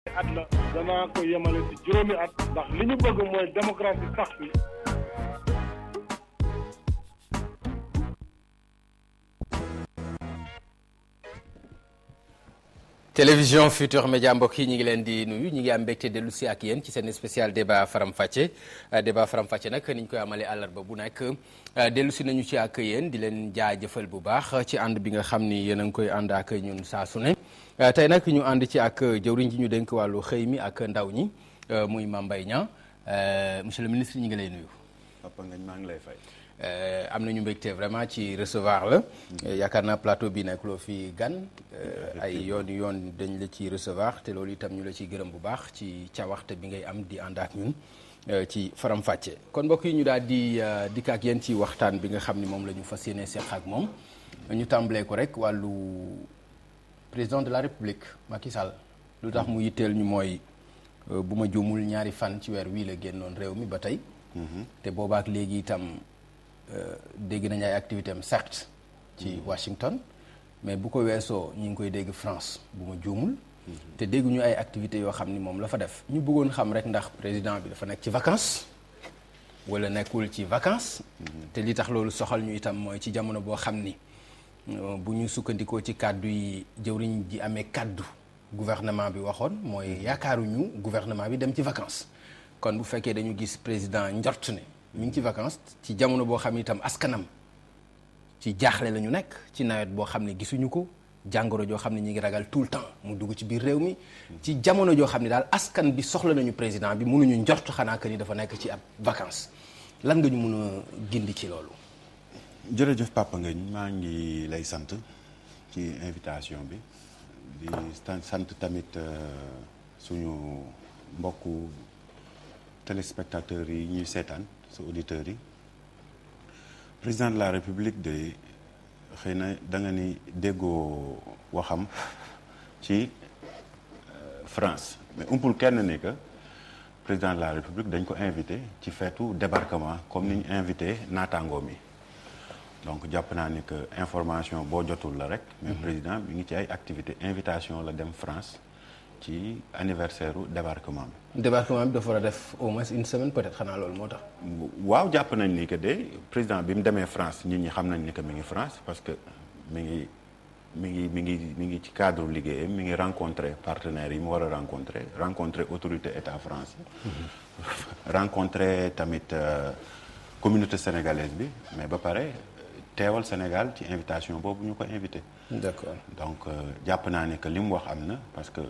at la danaa ko yemale ci juróomi at ndax li ñu bëgg mooy démocratie sax fi télévision Futur Média mbokk yi ñu ngi leen di nuyu ñu ngi am mbégte dellu si ak yéen ci seen spécial débat Faram Facce débat Faram Facce nag ni ñu koy amalee àllarba bu nekk dellu si nañu ci ak yéen di leen jaajëfal bu baax ci ànd bi nga xam ni yéen a ngi koy ànd ak ñun saa su ne tey nag ñu ànd ci ak jëwriñ ji ñu dénk wàllu xëy mi ak ndaw ñi muy Mame Mbaye Niang monsieur le ministre ñu ngi lay nuyu. Papa Ngagne maa ngi lay fay. am nañu mbégte vraiment ci recevoir la yaakaar naa plateau bi nekk loo fi gan ay yoon yoon dañ la ci recevoir te loolu itam ñu la ciy gërëm bu baax ci cawaxte bi ngay am di ànd ak ñun ci faram fàcce kon mbokk yi ñu daal di dikk ak yéen ci waxtaan bi nga xam ni moom la ñu fas yéene seq ak moom ñu tàmbalee ko rek wàllu président de la république Macky Sall lu tax mu yitteel ñu mooy bu ma juumul ñaari fan ci weer wii la génnoon réew mi ba tey te boobaak léegi itam dégg nañu ay activité am certes ci Washington mais bu ko weesoo ñu ngi koy dégg France bu ma juumul te dégguñu ay activités yoo xam ni moom la fa def ñu bëggoon xam rek ndax président bi dafa nekk ci vacances wala nekkul ci vacances te li tax loolu soxal ñu itam mooy ci jamono boo xam ni bu ñu sukkandikoo ci kàddu yi jëwriñ ji amee kàddu gouvernement bi waxoon mooy yaakaaruñu gouvernement bi dem ci vacances kon bu fekkee dañu gis président njort ne mi ngi ci vacances ci jamono boo xam ne itam askanam ci jaaxle la ñu nekk ci nawet boo xam ne gisuñu ko jàngoro joo xam ne ñi ngi ragal tout le temps mu dugg ci biir réew mi ci jamono joo xam ne daal askan bi soxla nañu président bi mënuñu njort xanaa que ni dafa nekk ci ab vacances lan nga ñu mën a gindi ci loolu. jërëjëf Papa Ngagne maa ngi lay sant ci invitation bi di sant tamit suñu mbokku téléspectateurs yi ñuy seetaan. sa auditeurs yi président de la république de xëy na da nga ni déggoo waxam ci France mais umpul kenn ni que président de la république dañ ko invité ci feetu débarquement comme ni ñu invité naataangoom yi donc jàpp naa ni que information boo jotul la rek mais président bi ngi ci ay activité invitation la dem France ci anniversaire u débarquement bi. débarquement bi dafa war a def au moins une semaine peut-être xanaa loolu moo tax. waaw jàpp nañ ni que de président bi mu demee France nit ñi xam nañ ni que mi ngi France parce que mi ngi mi ngi mi ngi mi ngi ci cadre liggéeyam mi ngi rencontrer partenaires yi mu war a rencontrer rencontrer autorité état France. rencontrer tamit communauté sénégalaise bi mais ba pare teewal Sénégal ci invitation boobu ñu ko invité. d'accord donc jàpp naa ne que li mu wax am na parce que.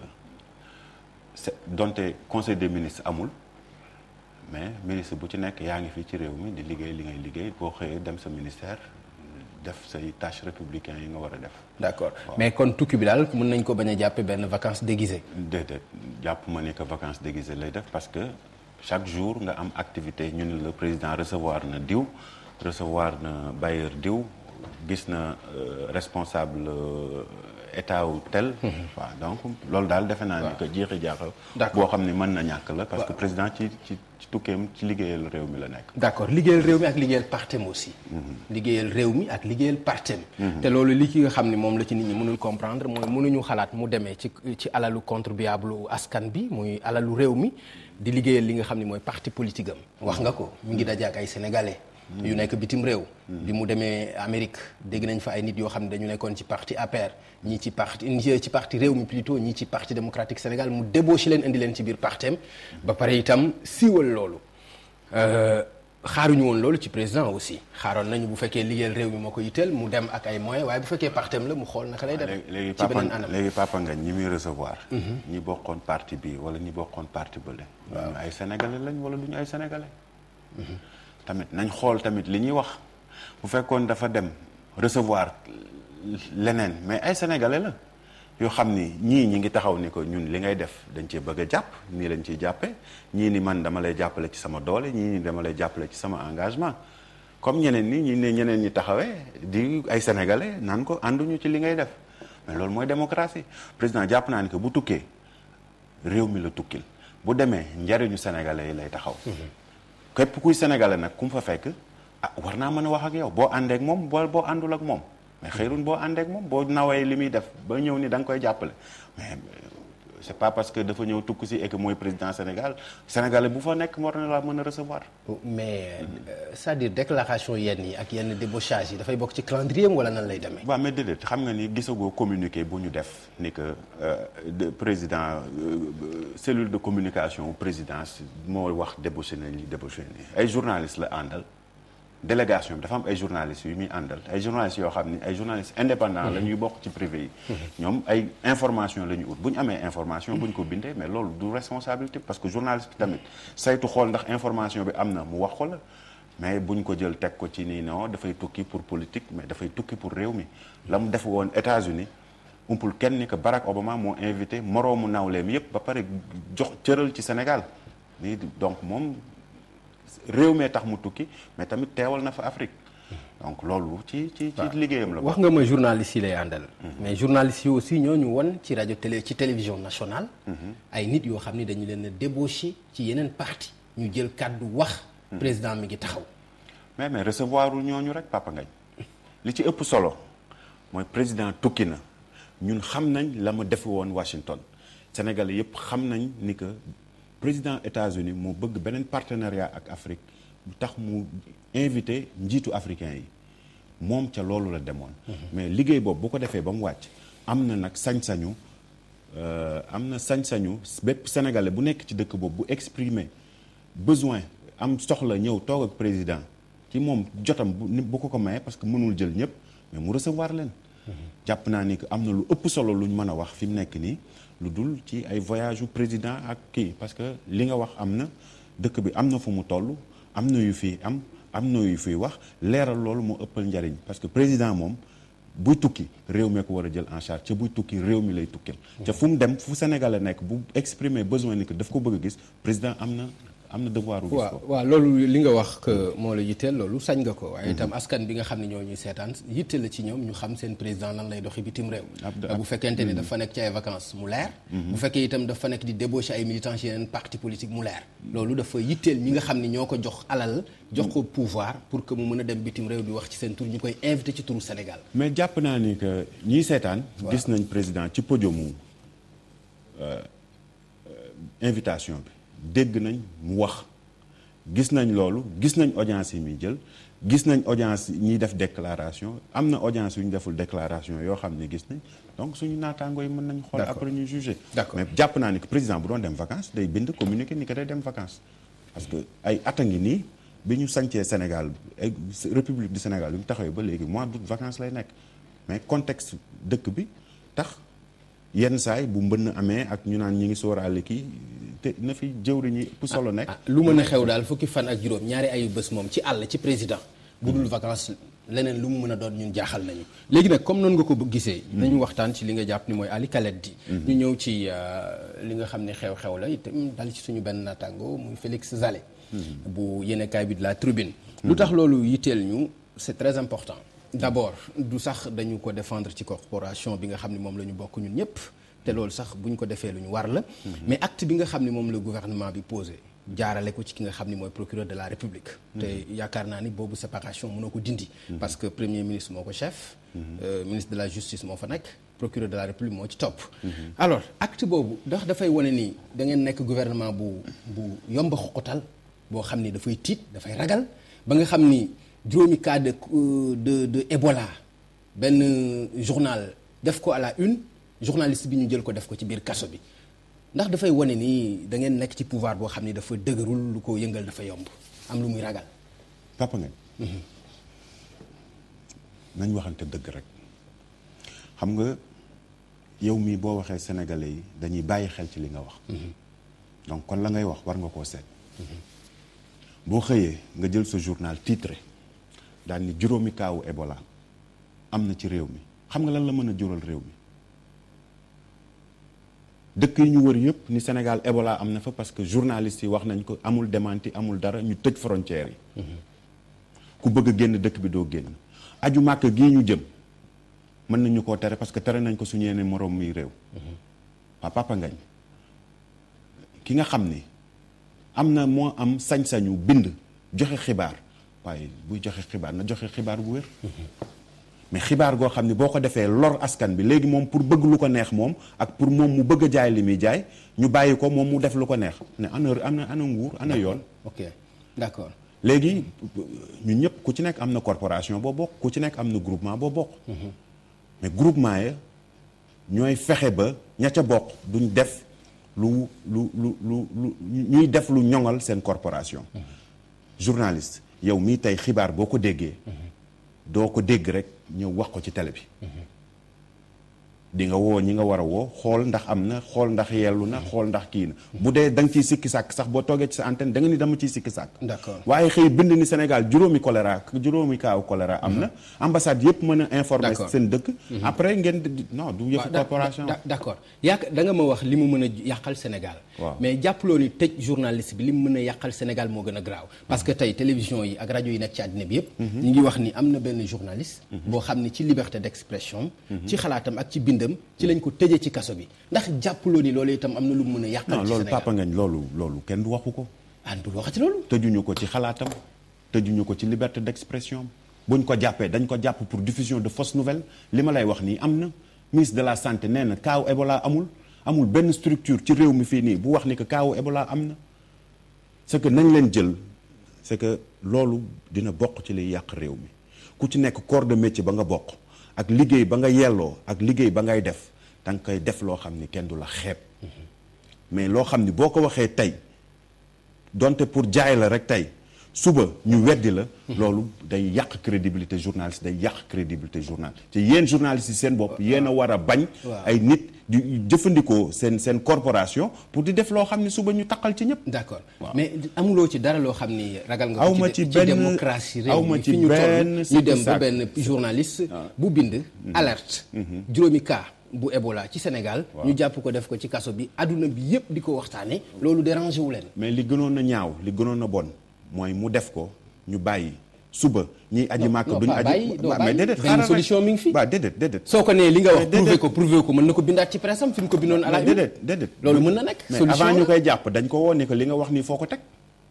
donte conseil des ministres amul mais ministre bu ci nekk yaa ngi fii ci réew mi di liggéey li ngay liggéey boo xëyee dem sa ministère def say tâches républicaines yi nga war a def. d'accord mais kon tukki bi daal mën nañ ko bañ a jàppe benn vacances déguisées. déedéet jàpp ma ne que vacances déguisées lay def parce que chaque jour nga am activité ñu ne le président recevoir na diw recevoir na bailleur diw gis na responsable. état wu tel. waaw donc loolu daal defe naa ni que jeexi jaaxal. boo xam ne mën na ñàkk la. parce que président ci ci ci tukkeem ci liggéeyal réew mi la nekk. d'accord liggéeyal réew mi ak liggéeyal partem aussi. liggéeyal réew mi ak liggéeyal partem. te loolu li ki nga xam ne moom la ci nit ñi mënul comprendre mooy mënuñu xalaat mu demee ci ci alalu contribuable askan bi muy alalu réew mi di liggéeyal li nga xam ne mooy parti politique am. wax nga ko mu ngi daje ak ay sénégalais. yu nekk bitim réew. bi mu demee Amérique dégg nañ fa ay nit yoo xam ne dañu nekkoon ci parti APR ñii ci parti ci parti réew mi plutôt ñii ci parti démocratique Sénégal mu débauché leen indi leen ci biir partem ba pare itam siiwal loolu. xaaruñu woon loolu ci président aussi xaaroon nañu bu fekkee liggéeyal réew mi moo ko yitteel mu dem ak ay moyens waaye bu fekkee partem la mu xool naka lay dem. léegi ci beneen anam léegi papa nga ñi muy recevoir. ñi bokkoon parti bi wala ñi bokkoon parti bële. waaw ay sénégalais lañ wala duñu ay sénégalais. tamit nañ xool tamit li ñuy wax bu fekkoon dafa dem recevoir leneen mais ay sénégalais la yoo xam ni ñii ñi ngi taxaw ni ko ñun li ngay def dañ cee bëgg a jàpp nii lañ ciy jàppee ñii ni man dama lay jàppale ci sama doole ñii ni dama lay jàppale ci sama engagement comme ñeneen ñi ñi ne ñeneen ñi taxawee di ay sénégalais naan ko ànduñu ci li ngay def mais loolu mooy démocratie président jàpp naa ni que bu tukkee réew mi la tukkil bu demee njariñu sénégalais yi lay taxaw képp kuy sénégalais nag ku mu fa fekk ah war naa mën a wax ak yow boo àndee ak moom boo boo àndul ak moom mais xëyrun boo àndee ak moom boo nawee li muy def ba ñëw ni da nga koy jàppale mais c'est pas parce que dafa ñëw tukku si et que mooy président Sénégal sénégalais bu fa nekk war na laa mën a recevoir. mais euh, c'est-à-dire déclaration yenn yi ak yenn débauchage yi dafay bokk ci calendrier am wala nan lay demee. waaw mais déedéet xam nga ni gisagoo communiqué bu ñu def ni que euh, de président euh, cellule de communication présidence moo wax débauché nañ li débauché nii ay journalistes la àndal délégation bi dafa am ay journalistes yu muy àndal ay journalistes yoo xam ni ay journalistes indépendants la ñuy bokk ci privé yi. ñoom ay information la ñu ut bu ñu amee information bu ñu ko bindee mais loolu du responsabilité parce que journaliste bi tamit saytu xool ndax information bi am na mu wax ko la. mais buñ ko jël teg ko ci nii non dafay tukki pour politique mais dafay tukki pour réew mi la mu def woon États-Unis umpul kenn ni que Barack Obama moo invité moroomu nawleem yépp ba pare jox cëral ci Sénégal nii donc moom réew mee tax mu tukki mais tamit teewal na fa Afrique donc loolu ci ci ci liggéeyam la wax nga ma journaliste yi lay àndal. mais journaliste yi aussi ñoo ñu won ci rajo télé ci télévision nationale. ay nit yoo xam ni dañu leen a débauché ci yeneen parti ñu jël kàddu wax. président mi ngi taxaw. mais mais recevoir ul ñooñu rek Papa Ngagne li ci ëpp solo mooy président tukki na ñun xam nañ la ma defe woon Washington Sénégalais yëpp xam nañ ni que président États-Unis moo bëgg beneen partenariat ak Afrique bu tax mu invité njiitu africain yi moom ca loolu la demoon. mais liggéey boobu bu ko defee ba mu wàcc am na nag sañ-sañu am na sañ-sañu bépp sénégalais bu nekk ci dëkk boobu bu exprimer besoin am soxla ñëw toog ak président. ci moom jotam bu bu ko ko maye parce que mënul jël ñëpp mais mu recevoir leen. jàpp naa ni que am na lu ëpp solo luñ mën a wax fi mu nekk nii lu dul ci ay voyage yu président ak kii parce que li nga wax am na dëkk bi am na fu mu toll am na yu fi am am na yu fiy wax leeral loolu moo ëppal njariñ parce que président moom buy tukki réew mi ko war a jël en charge ca buy tukki réew mi lay tukkil. ca fu mu dem fu Sénégal a nekk bu exprimer besoin ni que daf ko bëgg a gis président am na. am na devoir gis waaw ko waaw loolu li nga wax que moo la yitteel loolu sañ nga ko waaye itam askan bi nga xam ne ñoo ñuy seetaan yitteel la ci ñoom ñu xam seen président lan lay doxi bitim réew Ab- bu fekkente ni dafa nekk ci ay vacances mu leer bu fekkee itam dafa nekk di débaucher ay militants ci yeneen parti politique mu leer loolu dafa yitteel ñi nga xam ne ñoo ko jox alal jox ko pouvoir pour que mu mën a dem bitim réew di wax ci seen tur ñu koy invité ci turu Sénégal mais jàpp naa ni que ñiy seetaan gis nañ président ci podiumu euh, euh, invitation bi dégg nañ mu wax gis nañ loolu gis nañ audience yi muy jël gis nañ audience ñiy def déclaration am na audience yu ñu deful déclaration yoo xam ne gis nañ donc suñu naataangoo yi mën nañ xool D'accord. après ñu juger D'accord. mais jàpp naa ni que président bu doon dem vacances day bind communiqué ni que day dem vacances parce que ay at a ngi nii bi ñu sancee Sénégal ay république du Sénégal bi mu taxawee ba léegi mois d'août vacances lay nekk mais contexte dëkk bi tax yenn saay bu mbënn amee ak ñu naan ñi ngi sóoraale kii te na fi jëwriñ ñi ëpp solo nekk ah lu mën a xew daal fukki fan ak juróom ñaari ayu bés moom ci àll ci président bu dul vacances leneen lu mu mën a doon ñun jaaxal nañu léegi nag comme noonu nga ko gisee nañu waxtaan ci li nga jàpp ni mooy Ali Khaled di ñu ñëw ci euh, li nga xam ne xew-xew la itam dal ci suñu benn naataango muy Félix Zale bu yéenekaay bi de la Tribune lu tax loolu yitteel ñu c'est très important d'abord du sax dañu ko défendre ci corporation bi nga xam ne moom la ñu bokk ñun ñëpp te loolu sax bu ñu ko defee lu ñu war la mais acte bi nga xam ne moom la gouvernement bi posé jaarale ko ci ki nga xam ni mooy procureur de la république te yaakaar naa ni boobu séparation mënoo ko dindi parce que premier ministre moo ko chef euh, ministre de la justice moo fa nekk procureur de la république moo ci topp alors acte boobu ndax dafay wane ni da ngeen nekk gouvernement bu bu yomb a xoqatal boo xam ni dafay tiit dafay ragal ba nga xam ni juróomi cas de de de Ebola benn journal def ko à la une journaliste bi ñu jël ko def ko ci biir kaso bi ndax dafay wane ni da ngeen nekk ci pouvoir boo xam ni dafa dëgërul lu ko yëngal dafa yomb am lu muy ragal. papa ngañ nañ waxante dëgg rek xam nga yow mii boo waxee sénégalais yi dañuy bàyyi xel ci li nga wax donc kon la ngay wax war nga koo seet boo xëyee nga jël sa journal titré daal ni juróomi kaawu Ebola am na ci réew mi xam nga lan la mën a jural réew mi dëkk yi ñu wër yëpp ni Sénégal Ebola am na fa parce que journalistes yi wax nañ ko amul démenti amul dara ñu tëj frontières yi ku bëgg a génn dëkk bi doo génn aju màkk gii ñu jëm mën nañu koo tere parce que tere nañ ko suñu yeneen moroom muy réew waa Papa Ngagne ki nga xam ni am na moo am sañ-sañu bind joxe xibaar waaye buy joxe xibaar na joxe xibaar bu wér mais xibaar goo xam ne boo ko defee lor askan bi léegi moom pour bëgg lu ko neex moom ak pour moom mu bëgg a jaay li muy jaay ñu bàyyi ko moom mu def lu ko neex ne ana ana ana nguur ana yoon ok d'accord léegi ñun ñëpp ku ci nekk am na corporation boo bokk ku ci nekk am na groupement boo bokk mais groupement ya ñooy fexe ba ña ca bokk duñ def lu lu lu lu lu ñuy def lu ñoŋal seen corporation journaliste yow mii tey xibaar boo ko déggee doo ko dégg rek ñëw wax ko ci télé bi di nga woo ñi nga war a woo xool ndax am na xool ndax yellu na xool ndax kii na bu dee da nga ciy sikki sàkk sax boo toogee ci sa antenne da nga ni dama ciy sikki sàkk D'accord. waaye xëy bind ni Sénégal juróomi choléra juróomi kaaw choléra am na ambassade yëpp mën a informer D'accord. seen dëkk après ngeen di non du yëfu da- corporation da- d'accord yaak da nga ma wax li mu mën a yàqal Sénégal Waaw. mais jàppaloo ni tëj journaliste bi li mu mën a yàqal Sénégal moo gën a graaw parce que tey télévision yi ak rajo yi nekk ci àddina bi yëpp ñu ngi wax ni am na benn journaliste boo xam ni ci liberté d'expression ci xalaatam ak ci bindam ci lañ ko tëjee ci kaso bi ndax jàppaloo ni loolu itam am na lu mu mën a yàqal non ci loolu Sénégal papa ngañ loolu loolu kenn du waxu ko àndul waxati loolu tëjuñu ko ci xalaatam tëjuñu ko ci liberté d'expression buñ ko jàppee dañ ko jàpp pour diffusion de fausses nouvelles li ma lay wax nii am na ministre de la santé nee na kaaw Ebola amul amul benn structure ci réew mi fii nii bu wax ni que kaaw Ebola am na c'est que nañ leen jël c'est que loolu dina bokk ci liy yàq réew mi ku ci nekk corps de métier ba nga bokk ak liggéey ba nga yelloo ak liggéey ba ngay def da nga koy def loo xam ni kenn du la xeeb mais loo xam ni boo ko waxee tey donte pour jaay la rek tey suba ñu weddi la loolu day yàq crédibilité journaliste day yàq crédibilité journal te yéen journalistes yi seen bopp yéen a war a bañ ay nit di jëfandikoo seen seen corporation pour di def loo xam ne suba ñu taqal ci ñëpp d'accord mais amuloo ci dara loo xam ni ragal nga ko Awma ci ci ci benn- démocratie réew awma mi ci fi ñu toll benn ñu sikki dem ba sàkk. benn journaliste bu bind alerte juróomi cas bu Ebola ci Sénégal ñu jàpp ko def ko ci kaso bi adduna bi yépp di ko waxtaane loolu dérangé wu leen mais li gënoon a ñaaw li gënoon a bon mooy mu def ko ñu bàyyi suba ñiy aji màkk non, duñu pas aji bàyyi, doo waaw, bàyyi. mais déedéet Benn xaaral rek. solution mi ngi fi. waaw déedéet déedéet soo ko nee li nga wax Mais prouvé déedéet. ko prouvé ko mën na ko bindaat ci presse am fi mu ko bindoon à la mais une déedéet déedéet loolu mën na nekk mais solution avant ñu la. koy jàpp dañ ko woo ni que li nga wax nii foo ko teg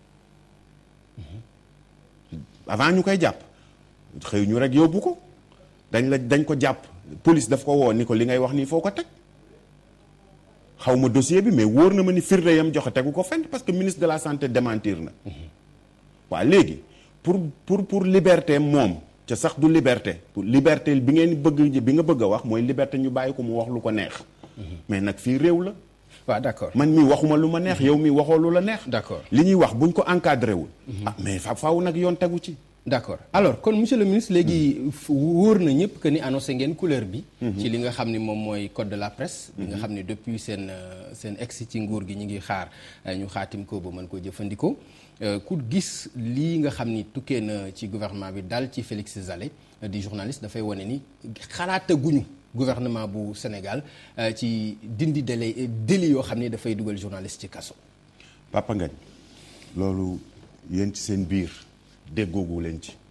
avant ñu koy jàpp xëy ñu rek yóbbu ko dañ la dañ ko jàpp police daf ko woo ni ko li ngay wax nii foo ko teg xaw ma dossier bi mais wóor na ma ni firnde yam joxe tegu ko fenn parce que ministre de la santé démentir na waaw léegi pour pour pour liberté moom ca sax du liberté pour liberté bi ngeen bëgg bi nga bëgg a wax mooy liberté ñu bàyyi ko mu wax lu ko neex mais nag fii réew la waaw d'accord man mii waxuma lu ma neex yow mii waxoo lu la neex D'accord. li ñuy wax buñ ko encadré wul ah mais fa faaw nag yoon tegu ci d'accord alors kon monsieur le ministre léegi fu- wóor na ñëpp que ni annoncé ngeen couleur bi. ci li nga xam ni moom mooy code de la presse. bi nga xam ni depuis seen euh, seen ex ci nguur gi ñu ngi xaar euh, ñu xaatim ko ba mën koo jëfandikoo Euh, ku gis lii nga xam ni tukkee na ci gouvernement bi daal ci Félix Zale euh, di journaliste dafay wane ni xalaataguñu gouvernement bu Sénégal euh, ci dindi délai délit yoo xam ni dafay dugal journaliste ci kaso. Papa Ngagne loolu yéen ci seen biir déggoogu leen ci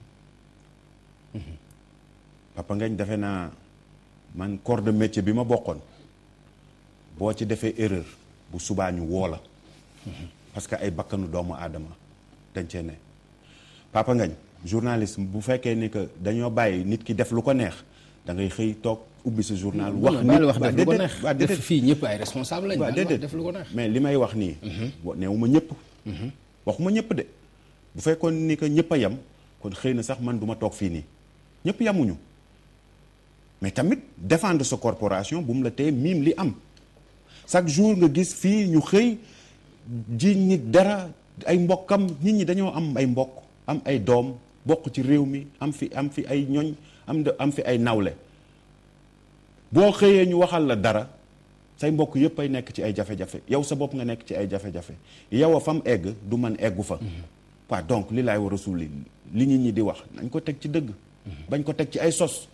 Papa Ngagne defe naa man corps de métier bi ma bokkoon boo ci defee erreur bu subaa ñu woo la parce que ay bakkanu doomu aadama dañ cee ne Papa Ngagne journaliste bu fekkee ni que dañoo bàyyi nit ki def lu ko neex da ngay xëy toog ubbi sa journal wax non non wax waa def lu ko déedéet, neex waa def déedéet. fii ñëpp ay responsable lañ. waaw baal wax déedéet def lu ko neex. mais li may wax nii. bo neewuma ñëpp. waxuma ñëpp de bu fekkoon ni que ñëpp a yem kon xëy na sax man du ma toog fii nii ñëpp yemuñu mais tamit défendre sa corporation bu mu la tee miim li am chaque jour nga gis fii ñu xëy ji nit dara ay mbokkam nit ñi dañoo am ay mbokk am ay doom bokk ci réew mi am fi am fi ay ñoñ am de am fi ay nawle boo xëyee ñu waxal la dara say mbokk yëpp ay nekk ci ay jafe-jafe yow sa bopp nga nekk ci ay jafe-jafe yow a fam egg du man eggu fa waaw donc li laay war a suuli li nit ñi di wax nañ ko teg ci dëgg bañ ko teg ci ay sos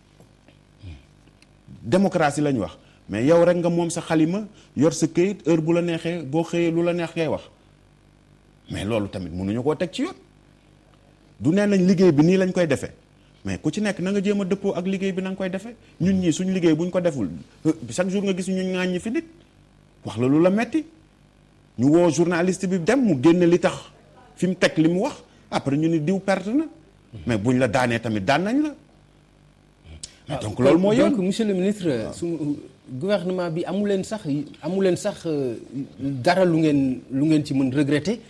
démocratie lañ wax mais yow rek nga moom sa xalima yor sa këyit heure bu la neexee boo xëyee lu la neex ngay wax mais loolu tamit mënuñu koo teg ci yoon du nee nañ liggéey bi nii lañ koy defee mais ku ci nekk na nga jéem a dëppoo ak liggéey bi na nga koy defee ñun ñii suñu liggéey bu ñu ko deful euh, chaque jour nga gis ñu ŋaañ fi nit wax la lu la metti ñu woo journaliste bi dem mu génne li tax fi mu teg li mu wax après ñu ni diw perte na mais buñ la daanee tamit daan nañ la mais donc loolu moo yoon donc monsieur le ministre su gouvernement bi amu leen sax amu leen sax dara lu ngeen lu ngeen ci mën regretter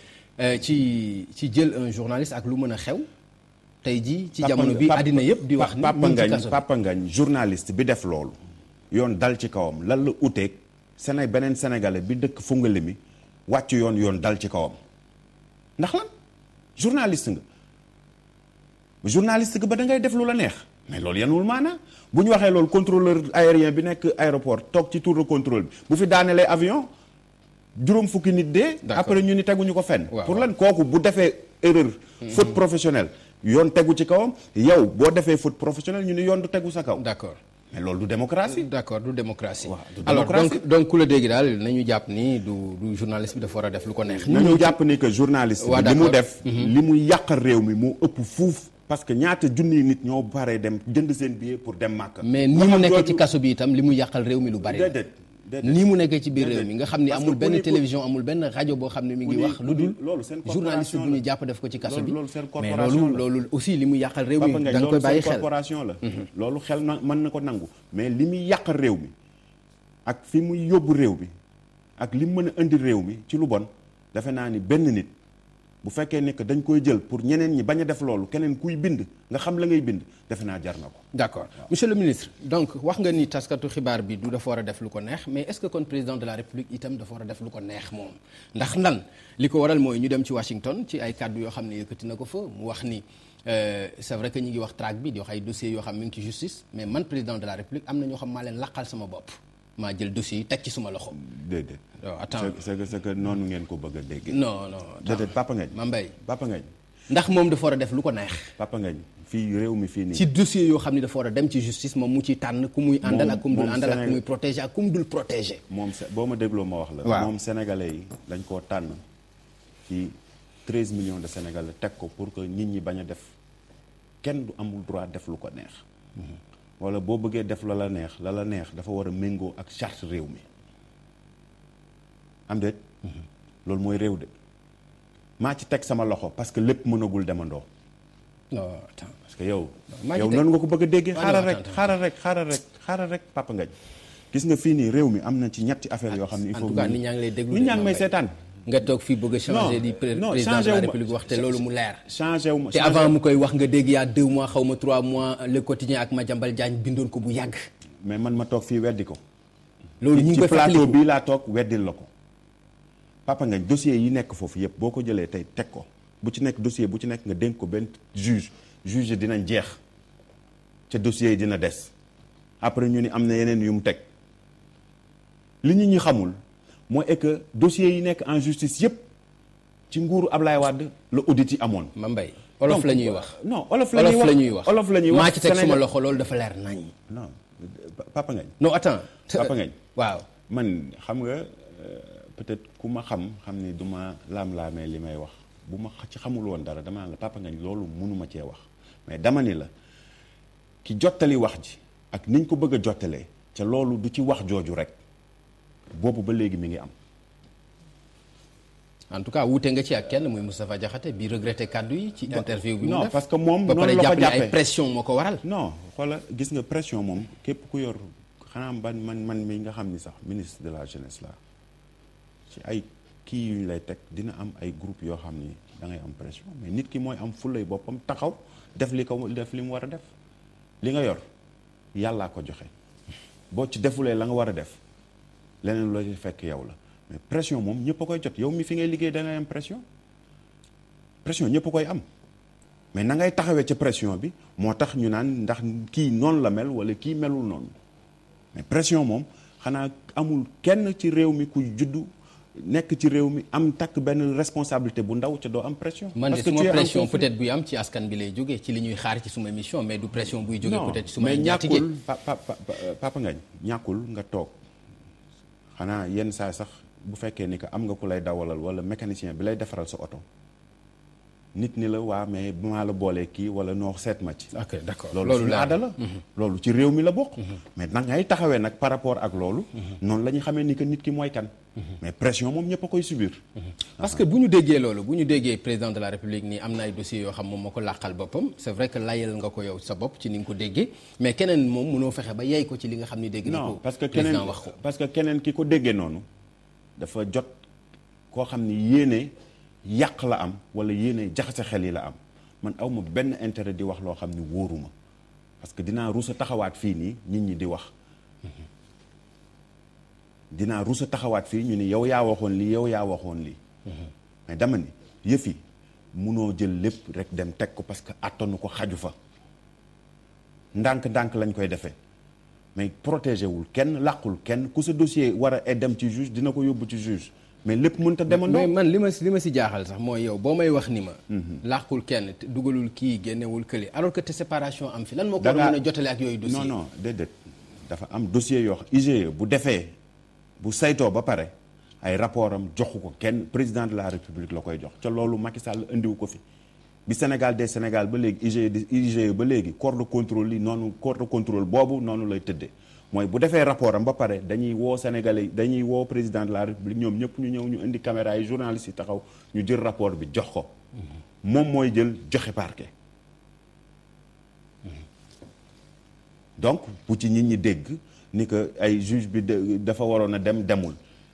ci ci jël un journaliste ak lu mën a xew tey jii ci jamono bi àddina yëpp di wax ni Papa mu ngi ci Ngagne kaso bi. Papa Ngagne journaliste bi def loolu yoon dal ci kawam lan la uteeg Séné beneen sénégalais bi dëkk fungale mi wàcc yoon yoon dal ci kawam ndax lan journaliste nga journaliste nga ba da ngay def lu la neex mais loolu yanul maanaa bu ñu waxee loolu contrôleur aérien bi nekk aéroport toog ci tour de contrôle bi bu fi daanelee avion juróom fukki nit dee D'accord. après ñu ni teguñu ko fenn Waaw, pour waaw. lan kooku bu defee erreur faute professionnelle yoon tegu ci kawam yow boo defee faute professionnelle ñu ni yoon du tegu sa kaw d'accord mais loolu du démocratie d'accord du démocratie Waaw, du alors démocratie. donc donc ku la dégg daal nañu jàpp ni du du journaliste bi dafa war a def lu ko neex nañu jàpp ni que journaliste Waa, bi li mu d'accord. def li mu yàqal réew mi moo ëpp fuuf parce que ñaata junniy nit ñoo paree dem jënd seen billet pour dem màkk mais ni mu nekkee ci kaso bi itam li mu yàqal réew mi lu bari la déedéet déedéet nii mu nekkee ci biir réew mi Déedéet. nga xam ni Parce amul que benn ku ni- télévision amul benn rajo boo xam ne mi ngi ku ni- wax lu dul loolu seen journaliste corporation bu ñu la. jàpp def ko ci kaso Loolu- bi loolu seen mais corporation loolu la. loolu aussi li mu yàqal réew Papa mi Ngagne da nga koy loolu bàyyi seen xel corporation la loolu xel na mën na ko nangu mais li muy yàqal réew mi ak fi muy yóbbu réew mi ak li mu mën a indi réew mi ci lu bon defe naa ni benn nit bu fekkee ne que dañ koy jël pour ñeneen ñi bañ a def loolu keneen kuy bind nga xam la ngay bind defe naa jar na ko d'accord monsieur le ministre donc wax nga ni taskatu xibaar bi du dafa war a def lu ko neex mais est-ce que kon président de la république itam dafa war a def lu ko neex moom ndax lan li ko waral mooy ñu dem ci Washington ci ay kàddu yoo xam ne yëkkati na ko fa mu wax ni euh, c'est vrai que ñu ngi wax traque bi di wax ay dossiers yoo xam mi ngi ci justice mais man président de la république am na ñoo xam maa leen laqal sama bopp maa jël dossiers yi teg ci suma loxo déedéet waaw attends c'est c'est que c'est que noonu ngeen ko bëgg a dégg non non déedéet Papa Ngagne ma mbay Papa Ngagne ndax moom dafa war a def lu ko neex Papa Ngagne fii réew mi fii nii ci dossier yoo xam ne dafa war a dem ci justice moom mu ciy tànn ku muy àndal ak ku mu dul moom àndal ak ku Sénégal- muy protéger ak ku mu dul protéger moom se- boo ma dégloo ma wax la Waaw. moom sénégalais yi dañ koo tànn ci 13 millions de sénégalais teg ko pour que nit ñi bañ a def kenn du amul droit def lu ko neex wala boo bëggee def la la neex la la neex dafa war a méngoo ak charte réew mi am déet loolu mooy réew de maa ci teg sama loxo parce que lépp mënagul demandoo non attends parce que yow maa ci yow teg- noonu nga ko bëgg a déggee Ah, xaaral non, rek attends, xaaral rek xaaral rek xaaral rek Papa Ngagne gis nga fii nii réew mi am na ci ñetti affaire yoo xam ne il en faut tout cas ñu- nit ñaa ngi lay déglu nit de ñaa ngi may Mbaye. seetaan nga toog fii bëgg a changer Non, di pré- non, président de changé la wu ma. république wax te loolu mu leer changé wu ma te changé- avant mu koy wax nga dégg yaa deux mois xaw ma trois mois le quotidien ak Madiambal Diagne bindoon ko bu yàgg mais man ma toog fii weddi ko loolu ñu ngi ci koy plateau fàttaliku bii laa toog weddil la ko Papa Ngagne dossier yi nekk foofu yëpp boo ko jëlee tey teg ko bu ci nekk dossier bu ci nekk nga dénk ko benn juge juge dinañ jeex ca dossier yi dina des après ñu ni am na yeneen yu mu teg li ñu ñi xamul mooy est que dossiers yi nekk en justice yëpp ci nguuru Ablaye Wade la audit yi amoon. ma mbay olof Donc, la ñuy wax non olof la ñuy olof wax la ñuy wax olof la ñuy wax maa ci teg suma Sénégal- loxo loolu dafa leer nañ non Papa Ngagne non attends Papa Ngagne waaw man xam nga euh, peut-être ku ma xam xam ni du ma laam-laamee li may wax bu ma xa- ci xamul woon dara dama naan la Papa Ngagne loolu mënuma cee wax mais dama ni la ki jottali wax ji ak niñ ko bëgg a jottalee ca loolu du ci wax jooju rek boobu ba léegi mi ngi am en tout cas wuute nga ci ak kenn muy Moustapha Diakhaté bi regretté kaddu yi ci interview bi mu non def parce que moom ba pare noonu la ko jàpp ne ay jàppee. pression moo ko waral non xoola gis nga pression moom képp ku yor xanaa ban man man mi nga xam ni sax ministre de la jeunesse la ci ay kii yu ñu lay teg dina am ay groupe yoo xam ni da ngay am pression mais nit ki mooy am fulay boppam taxaw def li ko def li mu war a def li nga yor yàllaa ko joxe boo ci defulee la nga war a def leneen loo ci fekk yow la mais pression moom ñëpp a koy jot yow mi fi ngay liggéey da ngay am pression pression ñëpp a koy am mais na ngay taxawee ca pression bi moo tax ñu naan ndax kii noonu la mel wala kii melul noonu mais pression moom xanaa amul kenn ci réew mi ku juddu nekk ci réew mi am takk benn responsabilité bu ndaw ca doo am pression. man de parce que suma tu es en pression conflit. peut-être buy am ci askan bi lay jógee ci li ñuy xaar ci suma émission mais du pression buy jógee non peut-être ci suma mais njaatige ñàkkul pa pa pa papa ngañ ñàkkul nga toog xanaa yenn saa sax bu fekkee ni que am nga ku lay dawalal wala mécanicien bi lay defaral sa oto nit ni la waa mais bu maa la boolee kii wala noo seet ma ci ok d'accord loolu suñu aada la loolu ci réew mi la bokk mais nag ngay taxawee nag par rapport ak loolu noonu la ñu xamee ni que nit ki mooy kan mais pression moom ñëpp a koy subir parce que bu ñu déggee loolu bu ñu déggee président de la république nii am na ay dossiers yoo xam moom moo ko làqal boppam c'est vrai que layal nga ko yow sa bopp ci ni nga ko déggee mais keneen moom mënoo fexe ba yey ko ci li nga xam ni dégg na non ko parce que keneen président wax ko parce que keneen ki ko déggee noonu dafa jot koo xam ni yéene yàq la am wala yéene jaxase xel yi la am man awma benn intérêt di wax loo xam ni wóoruma parce que dinaa rusa taxawaat fii nii nit ñi di wax dinaa rusa taxawaat fii ñu ni yow yaa waxoon lii yow yaa waxoon lii mais dama ni yëf yi munoo jël lépp rek dem teg ko parce que attanu ko xaju fa ndànk-ndànk lañ koy defee mais protégé wul kenn làqul kenn ku sa dossier war a dem ci juge dina ko yóbbu ci juge mais lépp mënta demandoo mais man li ma si li ma si jaaxal sax mooy yow boo may wax ni ma làqul kenn te dugalul kii génnewul kële alors que te séparation am fi lan moo ko war a Dangaa- mën a jotale ak yooyu dossier non non déedéet dafa am dossier yoo xam IGE bu defee bu saytoo ba pare ay rapport am joxu ko kenn président de la république la koy jox ca loolu Macky Sall indiwu ko fi bi Sénégal des Sénégal ba léegi IGE di IGE ba léegi corps de contrôle yi noonu corps de contrôle boobu noonu lay tëddee mooy bu defee rapport am ba pare dañuy woo Sénégalais yi dañuy woo président de la république ñoom ñëpp ñu ñëw ñu indi caméra yi journalistes yi taxaw ñu jël rapport bi jox ko moom mooy jël joxe parquet donc bu ci nit ñi dégg ni que ay juge bi de- dafa waroon a dem demul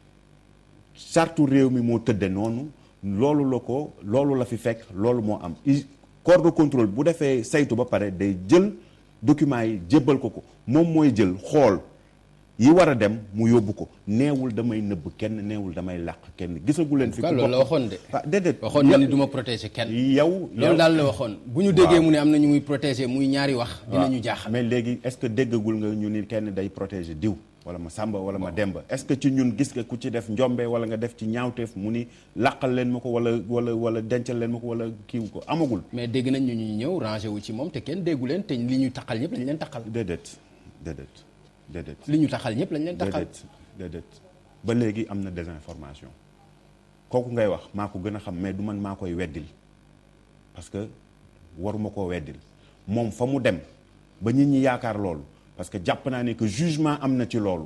sartu réew mi moo tëdde noonu loolu la ko loolu la fi fekk loolu moo am I- corps de contrôle bu defee saytu ba pare day jël documents yi jébbal ko ko moom mooy jël xool yi war a dem mu yóbbu ko neewul damay nëbb kenn neewul damay làq kenn gisagu leen fi quoi ku loolu la bokk- waxoon de ah déedéet waxoon na ni du ma protéger kenn yow loolu daal la waxoon bu ñu déggee mu ne am na ñu muy protéger muy ñaari wax dinañu jaaxal mais léegi est-ce que déggagul nga ñu ni kenn day protéger diw wala ma sàmba wala ma demba est-ce que ci ñun gis nga ku ci def njombe wala nga def ci ñaawteef mu ni làqal leen ma ko wala wala wala dencal leen ma ko wala kiiw ko amagul mais dégg nañ ñu ñuy ñëw rangé wu ci moom te kenn déggu leen te li ñu taxal ñëpp lañ leen taxal déedéet déedéet déedéet li ñu taxal ñëpp lañ leen taxal déedéet déedéet ba léegi am na désinformation kooku ngay wax maa ko gën a xam mais du man maa koy weddil parce que waruma koo weddil moom fa mu dem ba nit ñi yaakaar loolu parce que jàpp naa ne que jugement am na ci loolu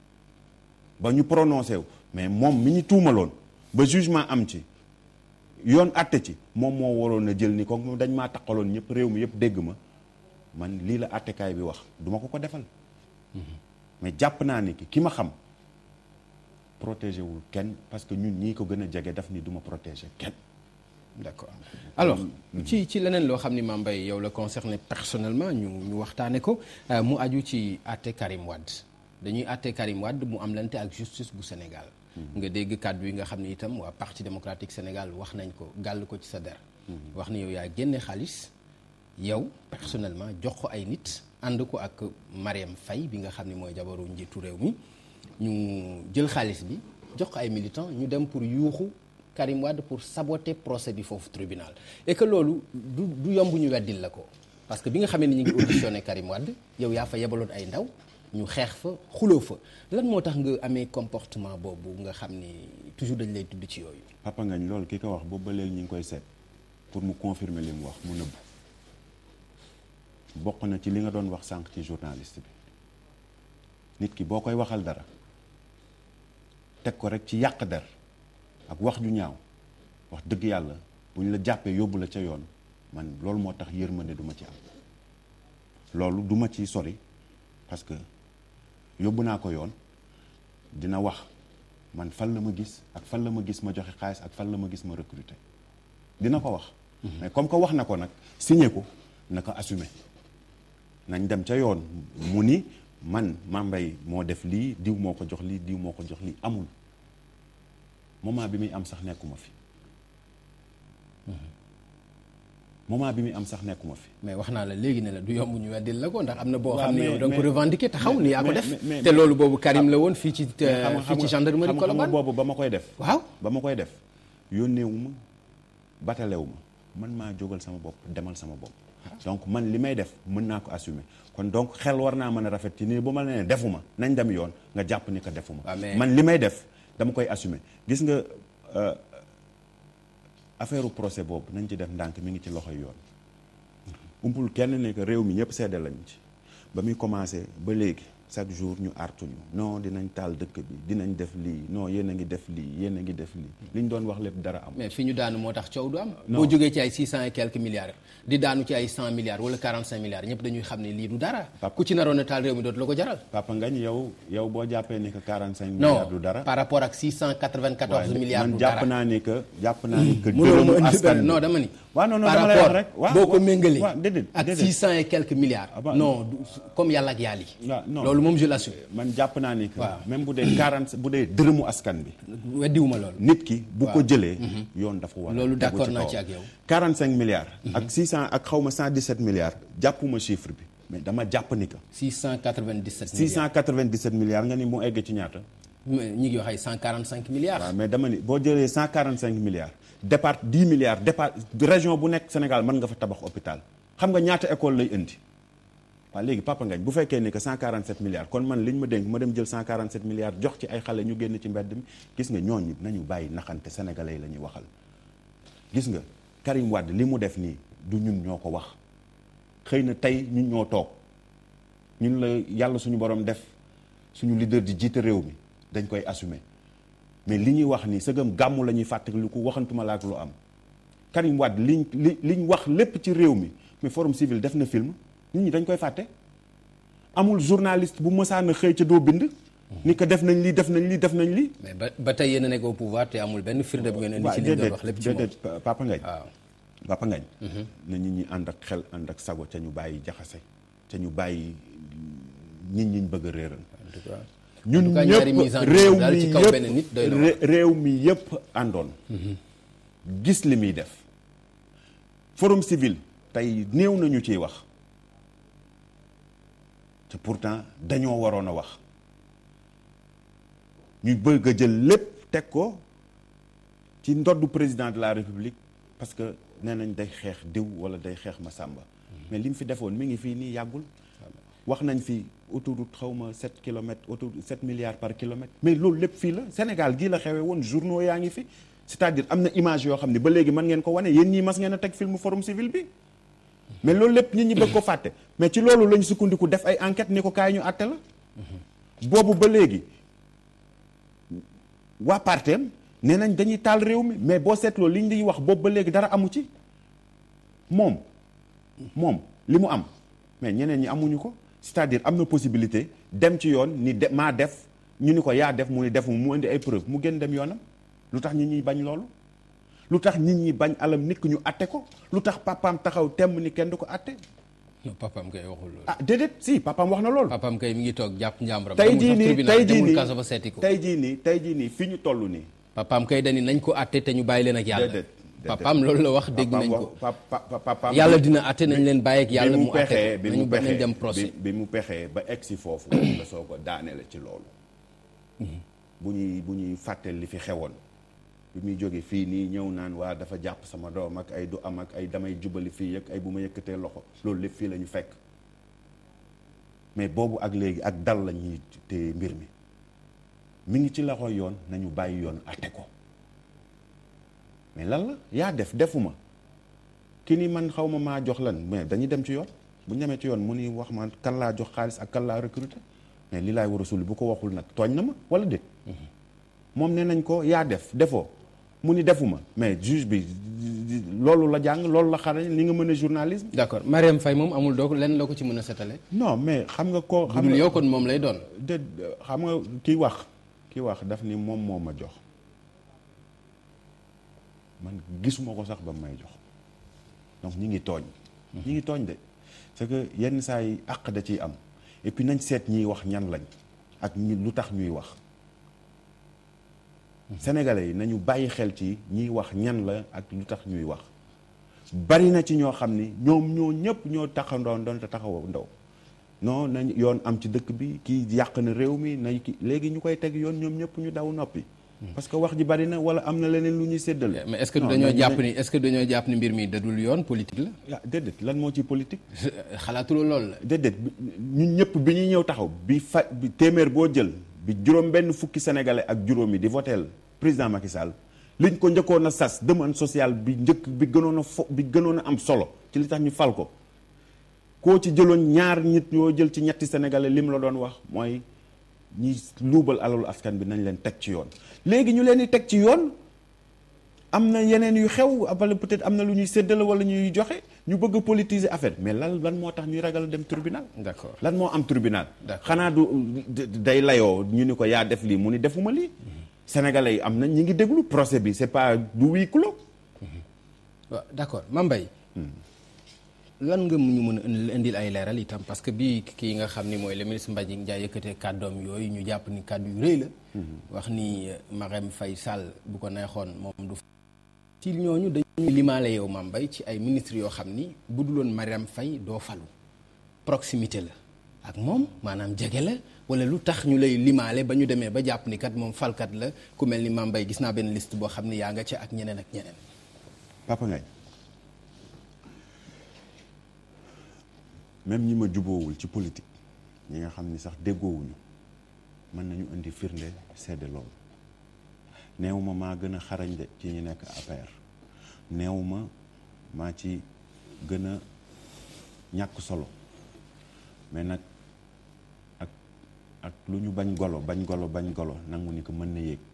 ba ñu prononcé wu mais moom mi ñu tuumaloon ba jugement am ci yoon àtte ci moom moo waroon a jël ni ko dañ maa taqaloon ñëpp réew mi yëpp dégg ma man lii la àttekaay bi wax duma ko ko defal mais jàpp naa ni ki ki ma xam protégé wul kenn parce que ñun ñii ko gën a jege daf ni du ma protégé kenn d'accord alors ci ci leneen loo xam ni Mame Mbaye yow la concerné personnellement ñu ñu waxtaane ko euh, mu aju ci àtte Karim Wade dañuy àtte Karim Wade mu am lante ak justice bu Sénégal nga dégg kàddu yi nga xam ni itam waa parti démocratique Sénégal wax nañ ko gàll ko ci sa der wax ni yow yaa génne xaalis yow personnellement jox ko ay nit ànd ko ak Mariam Faye bi nga xam ni mooy jabaru njiitu réew mi ñu jël xaalis bi jox ko ay militants ñu dem pour yuuxu Karim Wade pour saboter procès bi foofu tribunal et que loolu du du yomb ñu weddil la ko parce que bi nga xamee ni ñu ngi auditionné Karim Wade yow yaa fa yebaloon ay ndaw ñu xeex fa xuloo fa lan moo tax nga amee comportement boobu nga xam ni toujours dañ lay tudd ci yooyu. papa ngañ loolu ki ko wax boobu ba léegi ñu ngi koy seet pour mu confirmer li mu wax mu nëbb bokk na ci li nga doon wax sànq ci journaliste bi nit ki boo koy waxal dara teg ko rek ci yàq der ak wax ju ñaaw wax dëgg yàlla bu ñu la jàppee yóbbu la ca yoon man loolu moo tax yërmande du ma ci am loolu du ma ci sori parce que yóbbu naa ko yoon dina wax man fan la ma gis ak fan la ma gis ma joxe xaalis ak fan la ma gis ma recruter dina ko wax mais comme que wax na ko nag signé ko na ko assumé nañ dem ca yoon mu ni man Mame Mbaye moo def lii diw moo ko jox lii diw moo ko jox lii amul moment bi muy am sax nekkuma fi moment bi muy am sax nekkuma fi mais wax naa la léegi ne la du yomb ñu weddil la ko ndax am na boo waaw, xam ne mais- yow da nga ko mais- revendiquer taxaw ni yaa ko mais- def mais- mais- te loolu boobu Karim la woon fii ci mais xam nga- fii ci xam nga- gendarmerie xam nga Colobane boobu ba ma koy def waaw ba ma koy def yónneewu ma batalewu ma man maa jógal sama bopp demal sama bopp donc man li may def mën naa ko assumer kon donc xel war naa mën a rafet ci nii bu ma la nee defuma nañ dem yoon nga jàpp ni ko defuma waaw, mais- man li may def dama koy assumer gis nga euh, affaire procès boobu nañ ci def ndànk mi ngi ci loxoy yoon umpul kenn ne que réew mi ñëpp seede lañ ci ba muy commencé ba léegi chaque jour ñu artuñu non dinañ taal dëkk bi dinañ def lii non yéen a ngi def lii yéen a ngi def lii li ñu doon wax lépp dara am mais fi ñu daanu moo tax coow du am. Non. boo jógee ci ay 600 et quelques milliards di daanu ci ay 100 milliards wala 45 milliards ñëpp dañuy xam ne lii du dara. Papa. ku ci naroon a taal réew mi dootu la ko jaral. Papa Ngagne yow yow boo jàppee ni que 45 non milliards du dara par rapport ak 694 waaye milliards man du jàpp dara. naa ni que jàpp naa ni que mënoo ma dërëmu indi askan benn bi non dama ni. waaw non non par dama lay wax rapport rek waaw boo ko waaw, méngalee waaw, déedéet ak déedéet. 600 et quelques milliards. Ah bah, non du- comme yàlla ak yàlla yi. waaw non loolu moom je l'assume. man jàpp naa ni que Waaw. même bu dee 40 bu dee dërëmu askan bi weddiwuma loolu. nit ki bu ko jëlee yoon dafa war a Loolu tegu d'accord ci naa kawam. ci ak yow. 45 milliards ak 600 ak xawma 117 milliards jàppuma chiffre bi mais dama jàpp ni que 697 milliards 697 milliards nga ni mu egg ci ñaata mais ñi ngi wax ay 145 milliards. waaw mais dama ni boo jëlee 145 milliards départ 10 milliards départ région bu nekk Sénégal mën nga fa tabax hôpital xam nga ñaata école lay indi waaw léegi Papa Ngagne bu fekkee ni que 147 milliards kon man li ñu ma dénk ma dem jël 147 milliards jox ci ay xale ñu génn ci mbedd mi gis nga ñooñu nañu bàyyi naxante sénégalais yi la ñuy waxal gis nga Karim Wade li mu def nii du ñun ñoo ko wax xëy na tey ñun ñoo toog ñun la yàlla suñu borom def suñu leader di jiite réew mi dañ koy assumer mais li ñuy wax nii sëgam gàmmu la ñuy fàttali ko waxantuma la ak lu am Karim Wade liñ li liñ wax lépp ci réew mi mais forum civil def na film nit ñi dañ koy fàtte amul journaliste bu mësaan a xëy ca doo bind ni ko def nañ lii def nañ lii def nañ lii mais ba ba tey yéen a nekk au pouvoir te amul benn firnde bu ngeen indi ci li ñu doon wax lépp ci moom. déedéet Papa Ngagne waaw Papa Ngagne na nit ñi ànd ak xel ànd ak sago ca ñu bàyyi jaxase ca ñu bàyyi nit ñi ñu bëgg a réeral en tout cas. en ñun tout cas ñaari mise en ñëpp réew daal mi ci kaw benn nit doy na waar. yëpp réew mi yëpp àndoon gis li muy def forum civil tey néew nañu ciy wax te pourtant dañoo waroon a wax ñu bëgg a jël lépp teg ko ci ndoddu président de la république parce que nee nañ day xeex diw wala day xeex ma sàmba mais li mu fi defoon mi ngi fii nii yàggul wax nañ fi autoroute xaw ma 7 kilomètres autoroute 7 milliards par kilomètre mais loolu lépp fii la Sénégal gii la xewee woon journaux yaa ngi fi c'est-à-dire am na image yoo xam ne ba léegi mën ngeen ko wane yéen ñii mas ngeen a teg film forum civil bi mais loolu lépp nit ñi bëgg ko fàtte mais ci loolu lañ sukkandiku def ay enquête ni ko kaay ñu àtte la boobu ba léegi waa parteem nee nañ dañuy taal réew mi mais boo seetloo liñ di wax boobu ba léegi dara amu ci moom moom li mu am mais ñeneen ñi amuñu ko c'est-à-dire am na possibilité dem ci yoon ni de maa def ñu ni ko yaa def mu ni def mu indi ay preuve mu gën dem yoonam lu tax nit ñi bañ loolu lu tax nit ñi bañ alam nit ñu atte ko lu tax papaam taxaw temm ni kenn du ko atte non papaam kay waxul loolu. ah déedéet si papaam wax na loolu papaam kay mi ngi toog jàpp njàmburam. tey demul jii sax nii tribunal, tey jii demul nii kaso ba seeti ko. tey jii nii tey jii nii fi ñu toll nii papaam kay dani nañ ko àtte te ñu bàyyi leen ak yàlla. déedéet déedéet. papaam loolu la wax dégg nañ Papaam ko. wax- pa- pa- pa- papaam yàlla dina àtte nañ leen bàyyi ak yàlla bi mu mu àtte pexee ko bi nañu mu ba nañ pexee dem procès. bi bi mu pexee ba egg si foofu la soo ko daanele ci loolu bu ñuy bu ñuy fàtteel li fi xewoon bi muy jóge fii nii ñëw naan waa dafa jàpp sama doom ak ay du am ak ay damay jubali fii ak ay bu ma yëkkatee loxo loolu lépp fii la ñu fekk mais boobu ak léegi ak dal la ñuy téye mbir mi mi ngi ci loxo yoon nañu bàyyi yoon atte ko mais lan la yaa def defuma ki ni man xaw ma maa jox lan mais dañuy dem ci yoon bu ñu demee ci yoon mu ni wax ma kan laa jox xaalis ak kan laa recruter mais li laay war a sulli bu ko waxul nag tooñ na ma wala déet moom nee nañ ko yaa def defoo mu ni defuma mais juge bi loolu la jàng loolu la xarañ li nga mën a journalisme d'accord Mariam Faye moom amul doo lenn loo ko ci mën a setale. non mais xam nga ko xam budul nga yow kon moom lay doon. de xam nga kii wax kii wax daf ni moom moo ma jox man gisuma ko sax ba may jox donc ñi ngi tooñ ñi ngi tooñ de c'est que yenn saa yi àq da ciy am et puis nañ seet ñiy wax ñan lañ ak ñi lu tax ñuy wax sénégalais yi nañu bàyyi xel ci ñiy wax ñan la ak lu tax ñuy wax bari na ci ñoo xam ni ñoom ñoo ñëpp ñoo taxandoo doon te taxaw ndaw non nañ yoon am ci dëkk bi kii yàq na réew mi nañ ki léegi ñu koy teg yoon ñoom ñëpp ñu daw noppi parce que wax ji bari na wala am na leneen lu ñuy séddale mais est-ce que Non, dañoo nañ- jàpp nañ- ni est-ce que dañoo jàpp ni mbir mi dadul yoon politique la. ah déedéet lan moo ci politique xalaatuloo loolu la. déedéet bi- ñun ñëpp bi ñuy ñëw taxaw bi fa bi téeméer boo jël bi juróom benn fukki sénégalais ak juróomi di voteel président Macky Sall liñ ko njëkkoon a sas demande sociale bi njëkk bi gënoon a fo bi gënoon a am solo ci li tax ñu fal ko koo ci jëloon ñaar nit ñoo jël ci ñetti sénégalais lim la doon wax mooy ñi luubal alalu askan bi nañ leen teg ci yoon léegi ñu leen di teg ci yoon am na yeneen yu xew wala peut-être am na lu ñuy séddale wala ñuy joxe ñu bëgg a politiser affaire mais lan lan moo tax ñuy ragal a dem tribunal d'accord lan moo am tribunal D'accord. xanaa du day layoo ñu ni ko yaa def lii mu ni defuma lii sénégalais yi am na ñi ngi déglu procès bi c'est pas du huis clos waaw d'accord Mame Mbaye lan nga mu ñu mën a indi- indil ay leeral itam parce que bii kii nga xam ni mooy le ministre Mbagnick Ndiaye yëkkatee kàddoom yooyu ñu jàpp ni kàddu yu rëy la wax ni euh, Marème Faye Sall bu ko neexoon moom du ci ñooñu dañuy limaale yow Mame Mbaye ci ay ministres yoo xam ni bu duloon Marème Faye doo falu proximité la ak moom maanaam jege la wala lu tax ñu lay limaale ba ñu demee ba jàpp ni kat moom falkat la ku mel ni Mame Mbaye gis naa benn liste boo xam ni yaa nga ca ak ñeneen ak ñeneen Papa Ngagne même ñi ma juboowul ci politique ñi nga xam ni sax déggoowuñu mën nañu indi firnde sedde loolu neew ma maa gën a xarañ de ci ñi nekk APR neew ma maa ci gën a ñàkk solo mais nag ak ak lu ñu bañ golo bañ golo bañ golo nangu ni ko mën na yéeg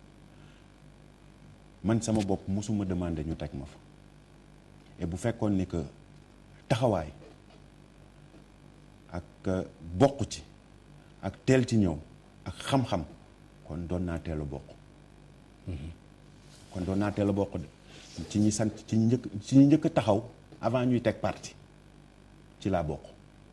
man sama bopp mosuma demandé ñu teg ma fa et bu fekkoon ni que taxawaay ak euh, bokk ci ak teel ci ñëw ak xam-xam kon doon naa teel a bokk kon doon naa teel a bokk de ci ñi sant ci ñi njëkk ci ñi njëkk a taxaw avant ñuy teg parti ci laa bokk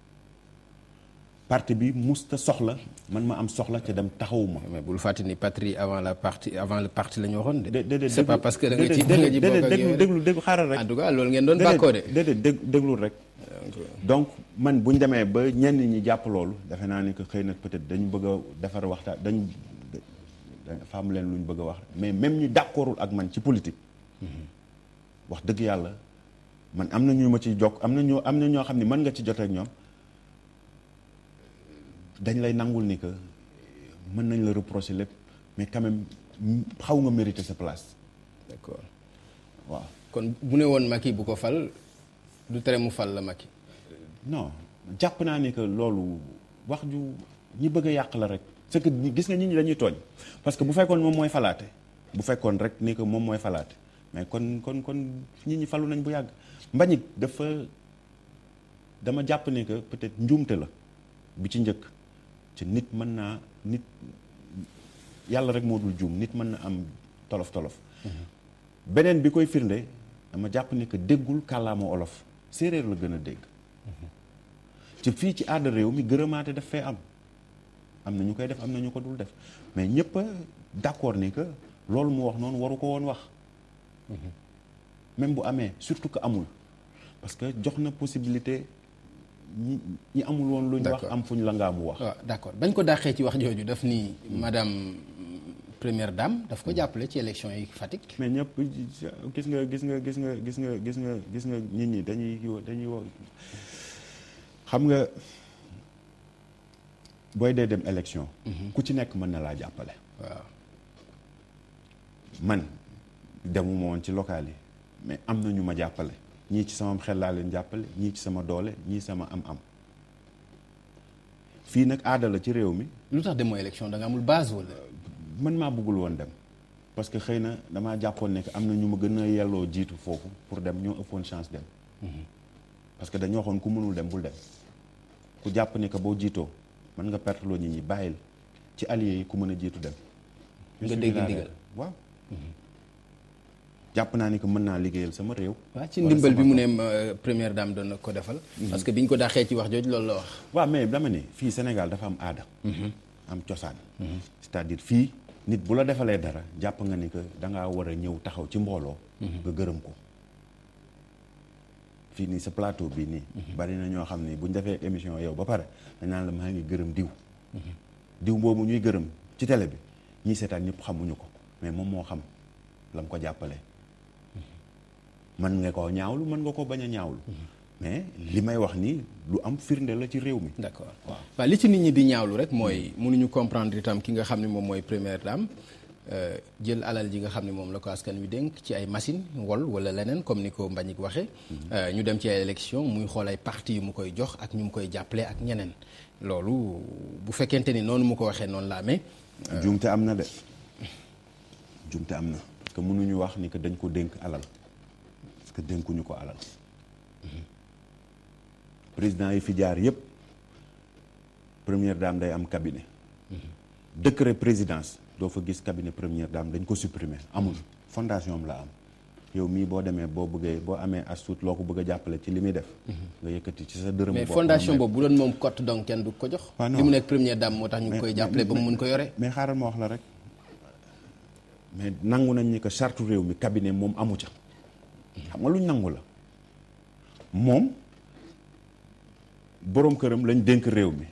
parti bi musta soxla man ma am soxla te dem taxawuma mais bul fàtte ni patrie avant la partie avant le parti la ñu waxoon de. dé- déedéet c'est pas déglu- parce que da nga ci déedéet da nga ci bokk ak déedéet yow déglu déglu xaaral rek en tout cas loolu ngeen doon bàkkoo de. déedéet dég déglul rek donc man bu ñu demee ba ñenn ñi jàpp loolu defe naa ni que xëy na peut-être dañu bëgg a defar waxtaan dañu dafa am leen lu ñu bëgg a wax mais même ñi d'accordul ak man ci politique wax dëgg yàlla man am na ñu ma ci jokk am na ñoo am na ñoo xam ne mën nga ci jotee ak ñoom dañ lay nangul ni que mën nañ la reprocher lépp mais quand même xaw nga mériter sa place d'accord waaw kon bu ne woon Macky bu ko fal du tere mu fal la Macky. non jàpp naa ni que loolu wax ju ñi bëgg a yàq la rek c'est que ñi- gis nga nit ñi dañuy tooñ parce que bu fekkoon moom mooy falaate bu fekkoon rek ni que moom mooy falaate mais kon kon kon nit ñi falu nañ bu yàgg Mbagnick dafa dama jàpp ni que peut-être njuumte la bi ci njëkk ci nit mën naa nit yàlla rek moo dul juum nit mën na am tolof tolof beneen bi koy firnde dama jàpp ni que déggul kàllaama olof séeréer la gën a dégg ci fii ci aada réew mi gërëmaate daf fee am am na ñu koy def am na ñu ko dul def mais ñëpp a d'accord ni que loolu mu wax noonu waru ko woon wax même bu amee surtout que amul parce que jox na possibilité ñi ñi amul woon lu ñu wax D'accord. am fu ñu la ngaa mu wax waaw d'accord bañ ko dàqee ci wax jooju daf ni madame première dame daf ko jàppale ci élection yi Fatick. mais ñëpp gis nga gis nga gis nga gis nga gis nga gis nga nit ñi dañuy dañuy wax xam nga booy dee dem élection ku ci nekk mën na laa jàppale waaw man demuma woon ci local yi mais am na ñu ma jàppale ñii ci sama xel laa leen jàppale ñii ci sama doole ñii sama am-am fii nag aada la ci réew mi lu tax demoo élection da nga amul base wala. man maa bëggul woon dem parce que xëy na damaa jàppoon ne que am na ñu ma gën a yelloo jiitu foofu pour dem ñoo ëppoon chance dem parce que dañoo waxoon ku mënul dem bul dem ku jàpp ne que boo jiitoo mën nga perte loo nit ñi bàyyil ci alliés yi ku mën a jiitu dem Nga Je suis dégg là ndigal. rek. waaw jàpp naa ni que mën naa liggéeyal sama réew waaw ci wala ndimbal bi sama mu ne euh, première dame doon na ko defal. parce que biñ ko dàqee ci wax jooju loolu la wax. waaw mais dama ne fii Sénégal dafa am aada am cosaan c'est-à-dire fii nit bu la defalee dara jàpp nga ni que dangaa war a ñëw taxaw ci mbooloo nga gërëm ko fii nii sa plateau bii nii bari na ñoo xam ni buñ defee émission yow ba pare dañ naan la maa ngi gërëm diw diw boobu ñuy gërëm ci télé bi ñii seetaan ñëpp xamuñu ko mais moom moo xam la mu ko jàppale mën nga koo ñaawlu mën nga ko bañ a ñaawlu mais li may wax nii lu am firnde la ci réew mi d'accord waaw li ci nit ñi di ñaawlu rek mooy mënuñu comprendre itam ki nga xam ne moom mooy première dame euh, jël alal ji nga xam ne moom la ko askan wi dénk ci ay machine wol wala leneen comme ni ko Mbagnick waxee euh, ñu dem ci ay élection muy xool ay parti yu mu koy jox ak ñu mu koy jàppale ak ñeneen loolu bu fekkente ni noonu mu ko waxee noonu la amee jumte am na de jumte am na parce que mënuñu wax ni que dañ ko dénk alal parce que dénkuñu ko alal président yi fi jaar yépp première dame day am cabinet décret présidence doo fa gis cabinet première dame dañ ko supprimer amul fondation am la am yow mii boo demee boo bëggee boo amee astuut loo ko bëgg a jàppale ci li muy def nga yëkkati ci sa dërëm mais fondation boobu bu doon moom cote donc kenn du ko jox Ah, non. li mu nekk première dame moo tax ñu ngi Mais- koy jàppale ba mu mun ko yore mais xaaral ma wax la rek mais nangu nañ ni que charte réew mi cabinet moom amu ca xam nga luñ nangu la moom boroom këram lañ dénk réew mi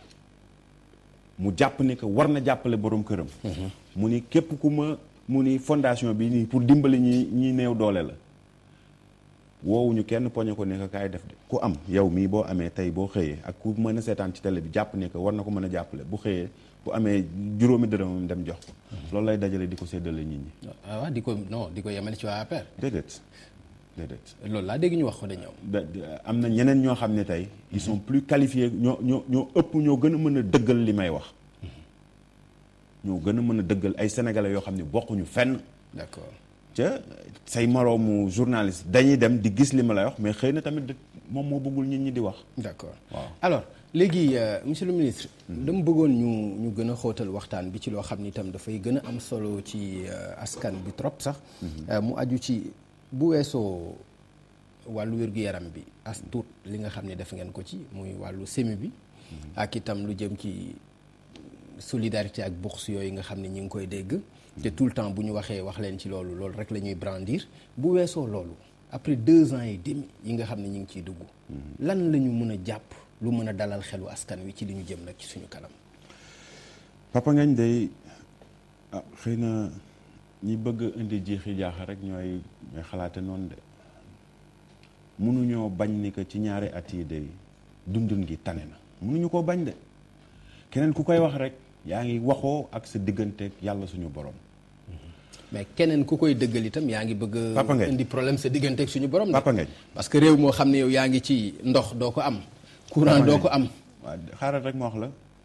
mu jàpp ni que war na jàppale boroom këram mu ni képp ku ma mu ni fondation bi nii pour dimbali ñi ñi néew doole la woowuñu kenn poñe ko ne que kaay def de ku am yow mii boo amee tey boo xëyee ak ku mën a seetaan ci télé bi jàpp ne que war na ko mën a jàppale bu xëyee bu amee juróomi dërëmam dem jox ko loolu lay dajale di ko séddale nit ñi ah waaw di ko non di ko yemale ci waa APR déedéet déedéet loolu laa dégg ñu wax ko de ñoom da- da- am na ñeneen ñoo xam ne tey ils sont plus qualifiés ñoo ñoo ñoo ëpp ñoo gën a mën a dëggal li may wax ñoo gën a mën a dëggal ay sénégalais yoo xam ne bokkuñu fenn d'accord ca say moroomu journaliste dañuy dem di gis li ma lay wax mais xëy na tamit moom moo bëggul nit ñi di wax d'accord waaw alors léegi euh, monsieur le ministre dama bëggoon ñu ñu gën a xóotal waxtaan bi ci loo xam ni itam dafay gën a am solo ci euh, askan bi trop sax Euh, mu aju ci bu weesoo wàllu wér-gu-yaram bi as tuut li nga xam ne def ngeen ko ci muy wàllu semi bi ak itam lu jëm ci solidarité ak bourse yooyu nga xam ne ñi ngi koy dégg te tout le temps bu ñu waxee wax leen ci loolu loolu rek la ñuy brandir bu weesoo loolu après deux ans et demi yi nga xam ne ñi ngi ciy dugg lan la ñu mën a jàpp lu mën a dalal xelu askan wi ci li ñu jëm nag ci suñu kanam Papa Ngagne day ah xëy na ñi bëgg indi jiixi jaaxa rek ñooy ñooy xalaate noonu de mënuñoo bañ ni que ci ñaari at yi day dundun gi tane na mënuñu koo bañ de keneen ku koy wax rek yaa ngi waxoo ak sa digganteeg yàlla suñu borom mais keneen ku koy dëggal itam yaa ngi bëgg Papa a Ngagne. indi problème sa digganteeg suñu borom de. Papa Ngagne. parce que réew moo xam ne yow yaa ngi ci ndox doo ko am courant Papa doo Ngagne. ko am waaw xaaral rek ma wax la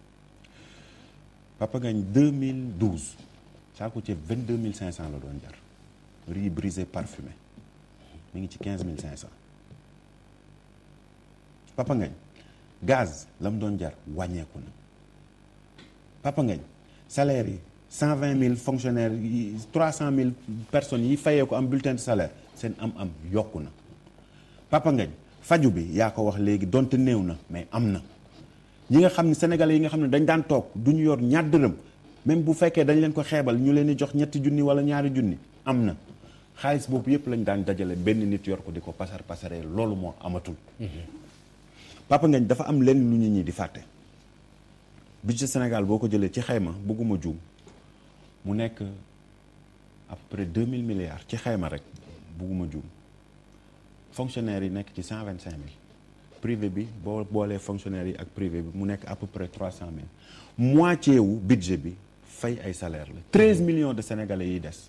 Papa Ngagne 2012 saako ceeb 22 500 la doon jar riz brisé parfumé mi ngi ci 15 500 Papa Ngagne gaz la mu doon jar wàññeeku na Papa Ngagne salaire yi 120 000 fonctionnaires yi 300 000 personnes yi fayee ko am bulletin de salaire seen am-am yokku na Papa Ngagne faju bi yaa ko wax léegi donte néew na mais am na ñi nga xam ne sénégalais yi nga xam ne dañ daan toog du ñu yor ñaar dërëm même bu fekkee dañ leen ko xeebal ñu leen di jox ñetti junni wala ñaari junni am na xaalis boobu yëpp lañ daan dajale benn nit yor ko di ko pasar pasaree loolu moo amatul. Papa Ngagne dafa am lenn lu ñu ñi di fàtte budget Sénégal boo ko jëlee ci xayma bëgguma juum mu nekk à peu près 2000 milliards ci xayma rek bëgguma juum fonctionnaires yi nekk ci 125 000 privé bi boo boolee fonctionnaires yi ak privé bi mu nekk à peu près 300 000 moitié wu budget bi fay ay salaire la 13 millions de sénégalais yi des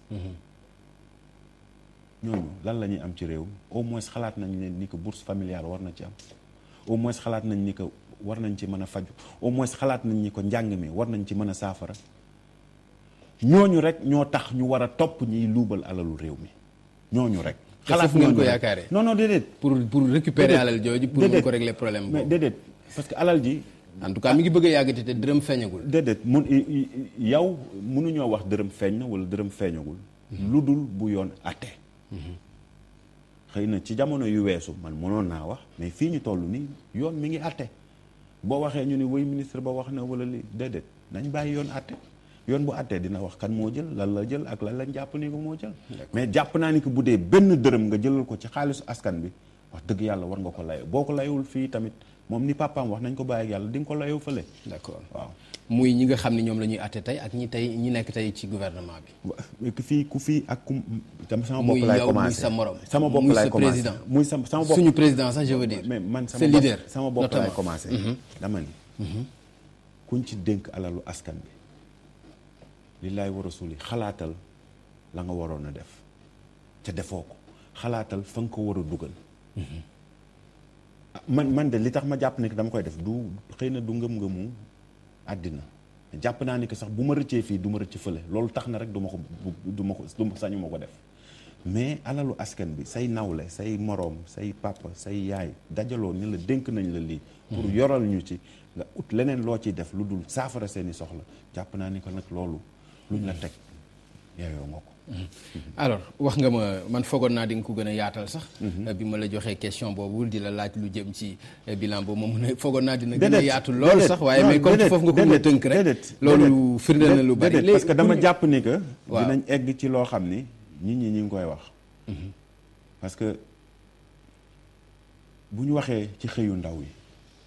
ñooñu lan la ñuy am ci réew mi au moins xalaat nañ ne ni que bourse familiale war na ci am au moins xalaat nañ ni que war nañ ci mën a faju au moins xalaat nañ ni ko njàng mi war nañ ci mën a saafara ñooñu rek ñoo tax ñu war a topp ñiy luubal alalu réew mi ñooñu rek. te foofu ngeen ñooñu ko rek. yaakaaree. non non déedéet. pour pour récupérer Déedéet. alal jooju pour mun Déedéet. ko régler problème mais boobu déedéet parce que alal ji. en tout cas mi ngi bëgg a yàggati te dërëm feeñagul déedéet mun i- i- yow mënuñoo wax dërëm feeñ na wala dërëm feeñagul. lu dul bu yoon atte. xëy na ci jamono yu weesu man mënoon naa wax mais fii ñu toll nii yoon mi ngi atte boo waxee ñu ni woy ministre ba wax na wala li déedéet nañ bàyyi yoon atte yoon bu attee dina wax kan moo jël lan la jël ak lan lañ jàpp ni ko moo jël. mais jàpp naa ni que bu dee benn dërëm nga jëlal ko ci xaalisu askan bi wax dëgg yàlla war nga ko layoo boo ko layowul fii tamit moom ni papaam wax nañ ko bàyyi ak yàlla di nga ko layoo fële. d'accord waaw. muy ñi nga xam ne ñoom la ñuy àtte tey ak ñi tey ñi nekk tey ci gouvernement bi wa- ku fii ku fii ak ku tam sama Muy bopp laay yow, muy commencé sa morom, sama bopp muy laay sa commencé président. muy sama sama bopp suñu président sax je veux dire mais man sa sama bopp leader sama bopp laay notamment. commencé dama ni kuñ ci dénk alalu askan bi lillaay wa rasuli xalaatal la nga waroon a def ca defoo ko xalaatal fa nga ko war a dugal ah, man man de li tax ma jàpp ne que dama koy def du xëy na du ngëm-ngëmu àddina jàpp naa ni que sax bu ma rëccee fii du ma rëcc fële loolu tax na rek du ma ko du ma ko du ma sañu ma ko def mais alalu askan bi say nawle say moroom say papa say yaay dajaloo ni la dénk nañ la lii pour yoral ñu ci nga ut leneen loo ciy def lu dul saafara seeni soxla jàpp naa ni que nag loolu luñ la teg yaayoo nga ko alors wax nga ma man foogoon naa di nga ko gën a yaatal sax bi ma la joxee question boobu di la laaj lu jëm ci bilan boobu moom ne foogoon naa dina gën a yaatu lool sax waaye mais comme foofu nga ko mën a tënk rek loolu firndeel na lu bari parce que dama jàpp ni que waaw dinañ egg ci loo xam ni nit ñi ñi ngi koy wax parce que bu ñu waxee ci xëyu ndaw yi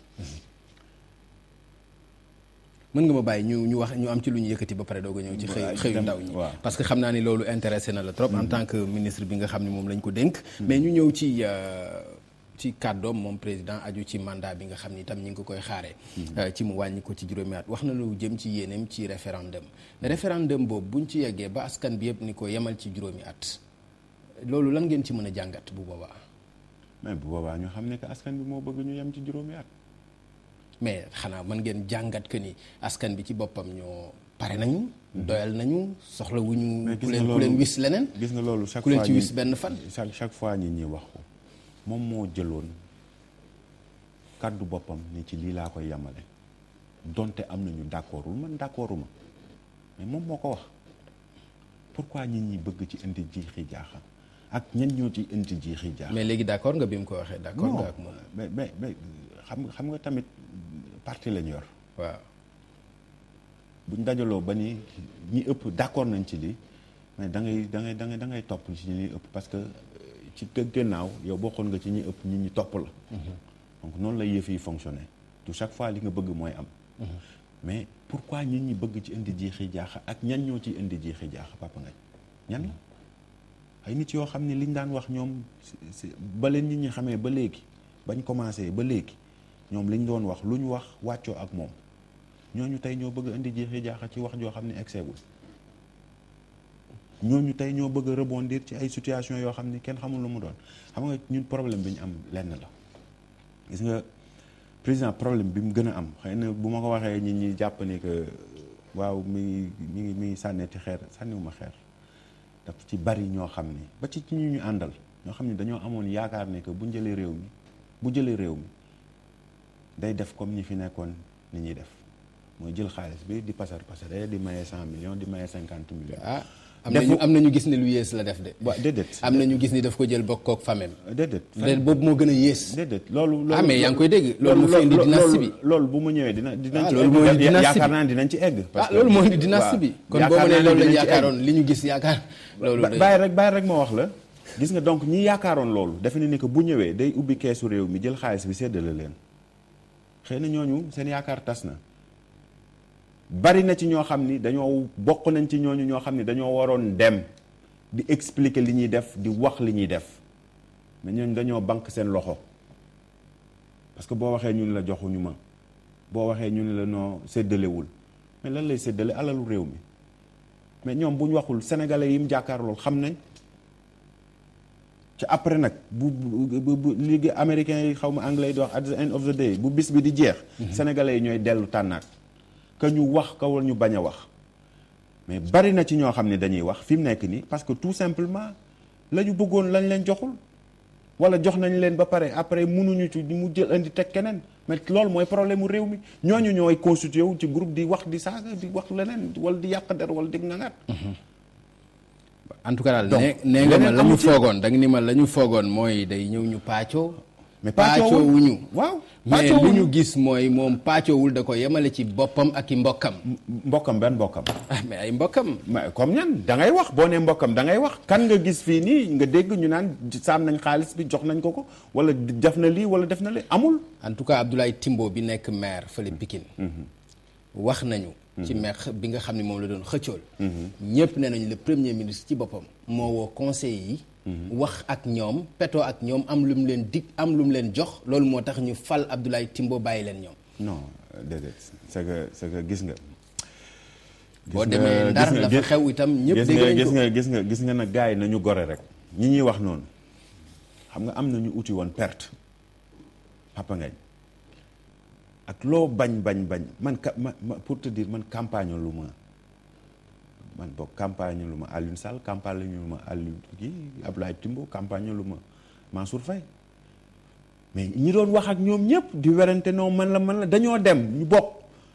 mën nga ma bàyyi ñu ñu wax ñu am ci lu ñu yëkkati ba pare doog a ñëw ci xëy waaw, xëyu dem- ndaw ñi waaw. parce que xam naa ni loolu intéressé na la trop en tant que ministre bi nga xam ne moom lañ ko dénk mais ñu ñëw ci euh, ci kàddoom moom président aju ci mandat bi nga xam ni itam ñi ngi ko koy xaaree euh, ci mu wàññi ko ci juróomi at wax na lu jëm ci yéeneem ci référendum référendum boobu buñ ci yeggee ba askan bi yëpp ni ko yemal ci juróomi at loolu lan ngeen ci mën a jàngat bu boobaa mais bu boobaa ñu xam ne que askan bi moo bëgg ñu yem ci juróomi at mais xanaa mën ngeen jàngat que ni askan bi ci boppam ñoo pare nañu doyal nañu soxla wu ñu mais ku gis nga leen ku loolu leen wis leneen gis nga loolu chaque ku leen fois ci ñi- wis benn fan chaque chaque fois ñi ñi wax ko moom moo jëloon kàddu boppam ni ci lii laa koy yamale donte am nañu d'accordul man d'accorduma mais moom moo ko wax pourquoi nit ñi bëgg ci indi jiixi jaaxa ak ñan ñoo ci indi jiixi jaaxa mais léegi d'accord nga bi mu ko waxee d'accord non nga ak moom mais mais mais xam nga xam nga tamit parti lañu yor waaw buñ dajaloo ba ni ñi ëpp d'accord nañ ci lii mais da ngay da ngay da ngay da ngay topp ci ñi ëpp parce que euh, ci gë- gannaaw yow bokkoon nga ci ñi ëpp ñi ñi topp la donc noonu lay yëf yi fonctionner tout chaque fois li nga bëgg mooy am mais pourquoi nit ñi bëgg ci indi jiixi jaaxa ak ñan ñoo ci indi jiixi jaaxa papa ngañ ñan la ay nit yoo xam ne liñ daan wax ñoom si- si- ba leen nit ñi xamee ba léegi bañ commencé ba léegi ñoom liñ doon wax lu ñu wax wàccoo ak moom ñooñu tey ñoo bëgg a indi jeexi jaaxa ci wax joo xam ne egseegul ñooñu tey ñoo bëgg a rebondir ci ay situation yoo xam ni kenn xamul lu mu doon xam nga ñun problème bi ñu am lenn la gis nga président problème bi mu gën a am xëy na bu ma ko waxee ñi ñi jàpp ni que waaw mi ngi mi ngi mi ngi sànneeti xeer sànniwuma xeer daf ci bari ñoo xam ni ba ci ci ñu ñu àndal ñoo xam ni dañoo amoon yaakaar ne que bu jëlee réew mi bu jëlee réew mi day def comme ñi fi nekkoon ni ñuy def mooy jël xaalis bi di pasar pasare di maye cent millions di maye cinquante millions. ah am nañu am nañu gis ne lu yées la def de waaw déedéet. am nañu gis ni daf ko jël bokk kook famem déedéet. déedéet boobu moo gën a yées déedéet loolu. loolu ah mais yaa ngi koy dégg loolu moo fi indi dynastie bi loolu bu mu ñëwee dina dinañ Ah, ci loolu moo indi egg dynastie yaakaar bi. naa ne dinañ ci egg. parce ah que- loolu moo indi dynastie waaw. bi kon boo yaakaar ma naa nee loolu dinañ lañ ci egg. yaakaaroon li ñu gis yaakaar loolu ba day bàyyi rek bàyyi rek ma wax la gis nga donc ñi yaakaaroon loolu defe ne ni que bu ñëwee day ubbi keesu réew mi jël xaalis bi séddale leen xëy na ñooñu seen yaakaar tas na bari na ci ñoo xam ni dañoo bokk nañ ci ñooñu ñoo xam ni dañoo waroon dem di expliquer li ñuy def di wax li ñuy def mais ñooñu dañoo banque seen loxo parce que boo waxee ñu ne la joxuñu ma boo waxee ñu ne la noo séddalewul mais lan lay séddale alalu réew mi mais ñoom bu ñu waxul sénégalais yi mu jàkkaar lool xam nañ ci après nag bu bu bu bu ligue américain yi xaw ma anglais yi di wax at the end of the day bu bis bi di jeex. sénégalais yi ñooy dellu tànnaat. que ñu wax ka wala ñu bañ a wax mais bari na ci ñoo xam ne dañuy wax fi mu nekk nii parce que tout simplement la ñu bëggoon lañ leen joxul wala jox nañ leen ba pare après mënuñu ci mu jël indi teg keneen mais loolu mooy problème mu réew mi ñooñu ñooy constitué wu ci groupe di wax di saaga di wax leneen wala di yàq der wala di ngangaat. en tout cas daal Donc, nee nee nga ma leneen la ñu amu ci. foogoon da nga ni ma la ñu foogoon mooy day ñëw ñu paacoo mais paacoo wuñu waaw mais paacoo li wuñu. ñu gis mooy moom paacoowul da ko yemale ci boppam ak i mbokkam mbokkam benn mbokkam. ah mais ay mbokkam mais comme ñan da ngay wax boo nee mbokkam da ngay wax kan nga gis fii nii nga dégg ñu naan saam nañ xaalis bi jox nañ ko ko wala def na lii wala def na lee amul. en tout cas Abdoulaye Timbo bi nekk maire fële Pikine wax nañu ci maire bi nga xam ne moom la doon xëccool ñëpp nee nañu le premier ministre ci boppam moo woo conseil yi wax ak ñoom petoo ak ñoom am lu mu leen dig am lu mu leen jox loolu moo tax ñu fal Abdoulaye Timbo bàyyi leen ñoom non déedéet c'est que c'est que gis nga boo nga- demee gis ndar nga- la fa gis- xew itam ñëpp gis dégg nga nañ gis ko nga gis nga gis nga nag gars yi nañu gore rek ñi ñuy wax noonu xam nga am na ñu uti woon perte Papa Ngagne ak loo bañ bañ bañ man ka ma ma- pour te dire man campagne lu ma man boog campagne lu ma Alioune Sall campagne lu ma Alioune kii Abdoulaye Timbo campagne lu ma Mansour Faye mais ñi doon wax ak ñoom ñëpp di werante non man la man la dañoo dem ñu bokk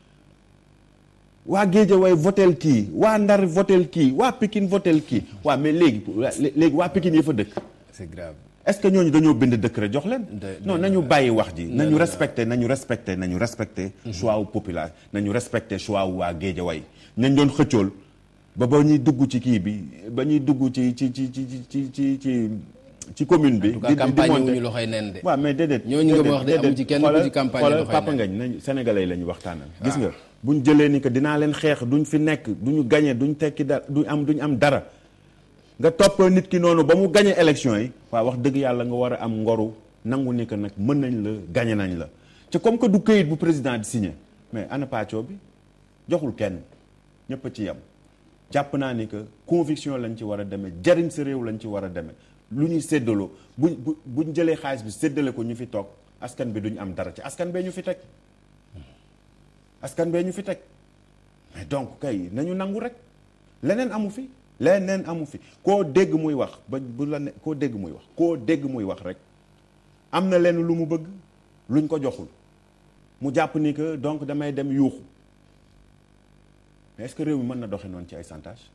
waa Géejawaay votel kii waa Ndar votel kii waa Pikine votel kii waa mais léegi léegi waa Pikine yi fa dëkk c'est grave est-ce que ñooñu dañoo bind décret jox leen De- non de- nañu bàyyi wax ji non, nañu non. respecté nañu respecté nañu respecté choix wu population nañu respecté choix wu waa Géejawaay nañ doon xëccool ba ba ñuy dugg ci kii bi ba ñuy dugg ci ci ci ci ci ci ci ci commune bi en tout cas campagne wuñu loxoy nen de waaw mais déedéet ñooñu nga ma wax de déedéet, amu ci kenn ku xoolal- ci campagne xoolal loxoy Papa nen. Ngagne nañ sénégalais yi la ñu waxtaanal gis nga buñ jëlee ni que dinaa leen xeex duñ fi nekk duñu gañe duñ tekki dara duñ am duñ am dara nga topp nit ki noonu ba mu gañe élection yi waaw wax dëgg yàlla nga war a am ngoru nangu ni que nag mën nañ la gañe nañ la te comme que du këyit bu président di signé mais ana pàccoo bi joxul kenn ñëpp a ci yem jàpp naa ni que conviction lañ ci war a demee jariñ sa réew lañ ci war a demee lu ñuy séddaloo buñ bu buñ jëlee xaalis bi séddale ko ñu fi toog askan bi duñ am dara ci askan bee ñu fi teg askan bee ñu fi teg mais donc kay nañu nangu rek leneen amu fi leneen amu fi koo dégg muy wax ba bu la ne koo dégg muy wax koo dégg muy wax rek am na leen lu mu bëgg luñ ko joxul mu jàpp ni que donc damay dem yuuxu mais est-ce que réew mi mën na doxe noonu ci ay chantage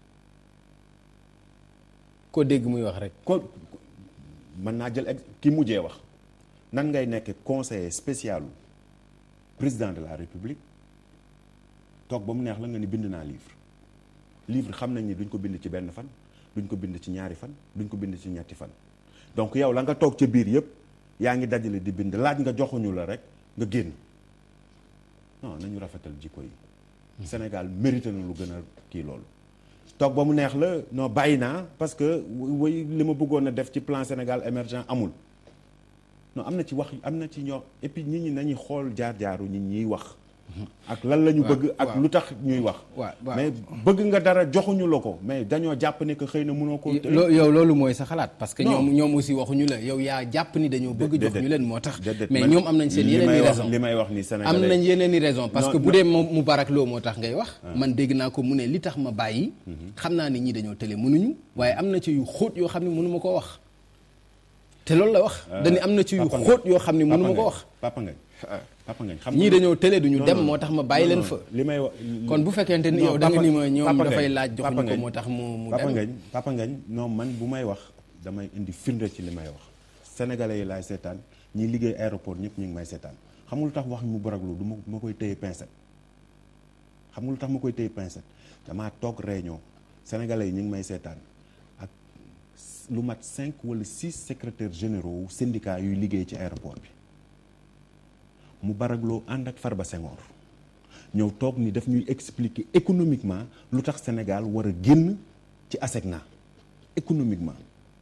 ko dégg muy wax rek ko mën naa jël ex ki mujjee wax nan ngay nekk conseiller spécial président de la république toog ba mu neex la nga ni bind naa livre livre xam nañ ni duñ ko bind ci benn fan duñ ko bind ci ñaari fan duñ ko bind ci ñetti fan donc yow la nga toog ca biir yëpp yaa ngi dajale di bind laaj nga joxuñu la rek nga génn non nañu rafetal jikko yi Sénégal mérité na lu gën a kii loolu toog ba mu neex la non bàyyi naa parce que way li ma bëggoon a def ci plan Sénégal émergent amul non am na ci wax am na ci ñoo et puis nit ñi nañuy xool jaar-jaaru nit ñiy wax ak lan la ñu waaw, bëgg ak waaw. lu tax ñuy wax waaw, waaw. mais bëgg nga dara joxuñu la ko mais dañoo jàpp ne que xëy na mënoo ko Lo- yow loolu mooy sa xalaat parce que Non. ñoom ñoom aussi waxuñu la yow yaa jàpp ni dañoo bëgg jox ñu leen moo tax déedéet, mais man ñoom am nañ seen li yeneen may i wax- raison li may wax ni am Sénégalais nañ yeneen i raison parce Non, que bu non. dee moom Moubarak Lo moo tax ngay wax man dégg naa ko mu ne li tax ma bàyyi xam naa ni ñi dañoo télé mënuñu waaye am na ci yu xóot yoo xam ne mënu ma koo wax te loolu la wax dañu am na ci yu Papa Ngagne. xóot yoo xam ne mënu ma Papa ko Ngagne, wax Papa Ngagne Papa Ngagne xam ñii nga- dañoo télé duñu Non, dem non. moo tax ma bàyyi Non, leen non, fa li may wax kon bu fekkente ni Non, yow da nga Papa- ni ma ñoom Papa dafay Ngagne, laaj Papa joxuñu ko Ngagne, moo tax mu mu Papa dem Ngagne Papa Ngagne non man bu may wax damay indi firnde ci li may wax sénégalais yi laay seetaan ñi liggéey aéroport ñëpp ñu ngi may seetaan xam nga lu tax wax mu baraglu du ma ma koy téye pincette xam nga lu tax ma koy téye pincette damaa toog réunion sénégalais yi ñu ngi may seetaan ak lu mat cinq wala six secrétaires généraux syndicat yuy liggéey ci aéroport bi mu baragloo ànd ak Farba Senghor ñëw toog ni daf ñuy expliquer économiquement lu tax Sénégal war a génn ci ASECNA économiquement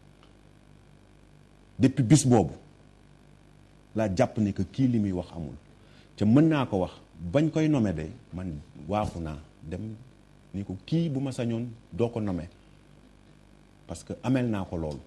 depuis bis boobu laa jàpp ne que kii li muy wax amul te mën naa ko wax bañ koy nommer de man waaxu naa dem ni ko kii bu ma sañoon doo ko nommer parce que amel naa ko loolu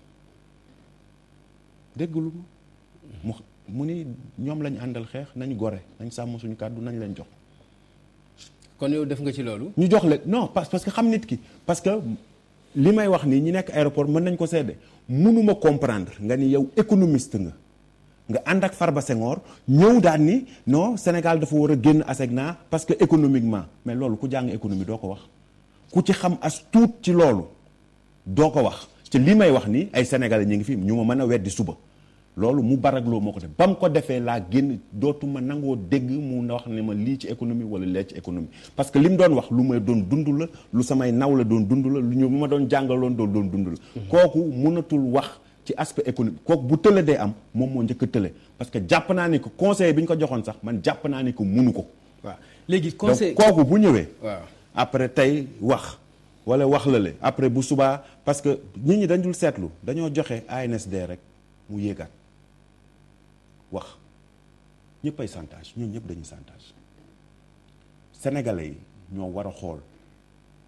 déggalu ma mu mu ni ñoom lañ àndal xeex nañ gore nañ sàmm suñu kàddu nañ leen jox kon yow def nga ci loolu ñu jox leen non parce parce que xam nit ki parce que li may wax nii ñi nekk aéroport mën nañ ko seede mënuma comprendre nga ni yow économiste nga nga ànd ak Farba Senghor ñëw daan ni non Sénégal dafa war a génn ASECNA parce que économiquement mais loolu ku jàng économie doo ko wax ku ci xam as tuut ci loolu doo ko wax te li may wax ni ay sénégalais ñu ngi fi ñu ma mën a weddi suba loolu mu baragloo moo ko def ba mu ko defee laa génn dootuma nangoo dégg mu wax ne ma lii ci économie wala lee ci économie parce que li mu doon wax lu may doon dund la lu samay naw la doon dund la lu ñu ma doon jàngaloon doon doon dund la kooku mënatul wax ci aspect économique kooku bu tële dee am moom moo njëkk a tële parce que jàpp naa ni que conseil bi ñu ko joxoon sax man jàpp naa ni que munu ko waaw léegi donc conseil kooku bu ñëwee waaw après tey wax wala wax la le après bu subaa parce que nit ñi dañ dul seetlu dañoo joxe ANSD rek mu yéegaat wax ñëpp ay chantage ñun ñëpp dañuy chantage sénégalais yi ñoo war a xool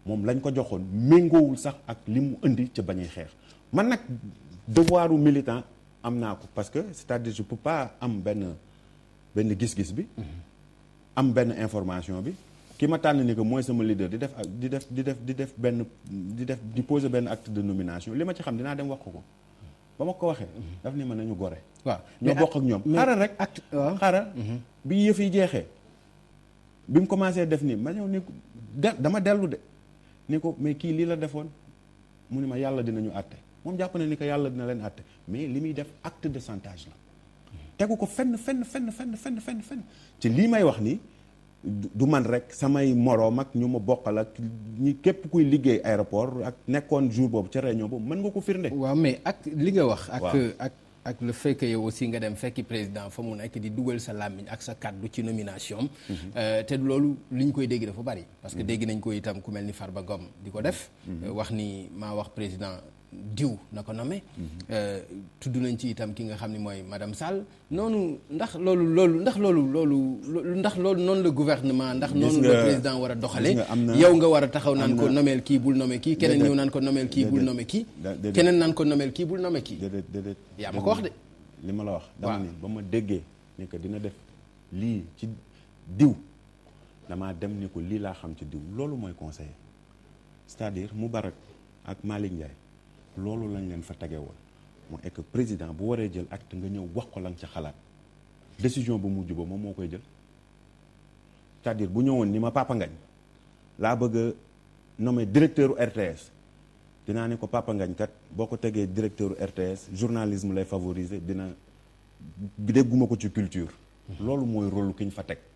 moom lañ ko joxoon méngoowul sax ak li mu indi ca bañuy xeex man nag devoiru militant am naa ko parce que c'est-à-dire je peux pas am benn benn gis-gis bi am benn information bi ki ma tànn ni que mooy sama leader di def ak di def di def di def benn di def di poser benn acte de nomination li ma ci xam dinaa dem wax ko ko ba ma ko waxee daf ni ma nañu gore waaw ñoo bokk ak ñoom xaaral rek acte waaw xaaral bi yëf yi jeexee bi mu commencé def nii ma ñëw ni ko de dama dellu de ni ko mais kii lii la defoon mu ni ma yàlla dinañu àtte moom jàpp na ni ko yàlla dina leen àtte mais li muy def acte de chantage la tegu ko fenn fenn fenn fenn fenn fenn fenn ci lii may wax nii du du man rek samay moroom ak ñu ma bokkal ak ñi képp kuy liggéey aéroport ak nekkoon jour boobu ca réunion boobu mën nga ko firnde waaw mais ak li nga wax. ak Waaw. ak ak le fait que yow aussi nga dem fekki président fa mu nekk di dugal sa làmmiñ ak sa kàddu ci nomination am. Euh, te loolu li ñu koy dégg dafa bari. parce que dégg nañ ko itam ku mel ni Farba Ngom di ko def. Euh, wax ni maa wax président diw na ko nommé. Euh, tudd nañ ci itam ki nga xam ni mooy madame Sall noonu ndax loolu loolu ndax loolu loolu lo- ndax loolu noonu la gouvernement ndax Gis noonu la nga- président war a doxale gis nga am na- yow nga war a taxaw naan am ko na- nomeel kii bul nommé kii keneen Déedéet. ñëw naan ko nomeel kii bul Déedéet. nommé kii Da- déedéet. keneen naan ko nomeel kii bul nommé kii déedéet déedéet Yaa ma ko wax de. li ma la wax dama Waaw. ni ba ma déggee ni que dina def lii ci diw damaa dem ni ko lii laa xam ci diw loolu mooy conseiller c'est-à-dire Moubarak ak Malick Ndiaye loolu lañ leen fa tege woon mu est que président bu waree jël acte nga ñëw wax ko la nga ca xalaat décision bu mujj ba moom moo koy jël c'est-à-dire bu ñëwoon ni ma Papa Ngagne laa bëgg a nommer directeur u RTS dinaa ne ko Papa Ngagne kat boo ko tegee directeur u RTS journalisme lay favoriser dina dégguma ko ci culture loolu mooy rôle ki ñu fa teg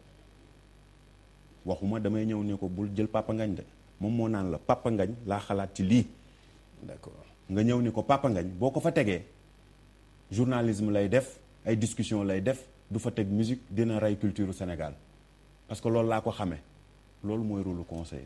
waxuma damay ñëw ne ko bul jël Papa Ngagne de moom moo naan la Papa Ngagne laa xalaat ci lii d'accord nga ñëw ni ko Papa Ngagne boo ko fa tegee journalisme lay def ay discussion lay def du fa teg musique dina rey culture Sénégal parce que loolu laa ko xamee loolu mooy rôle conseiller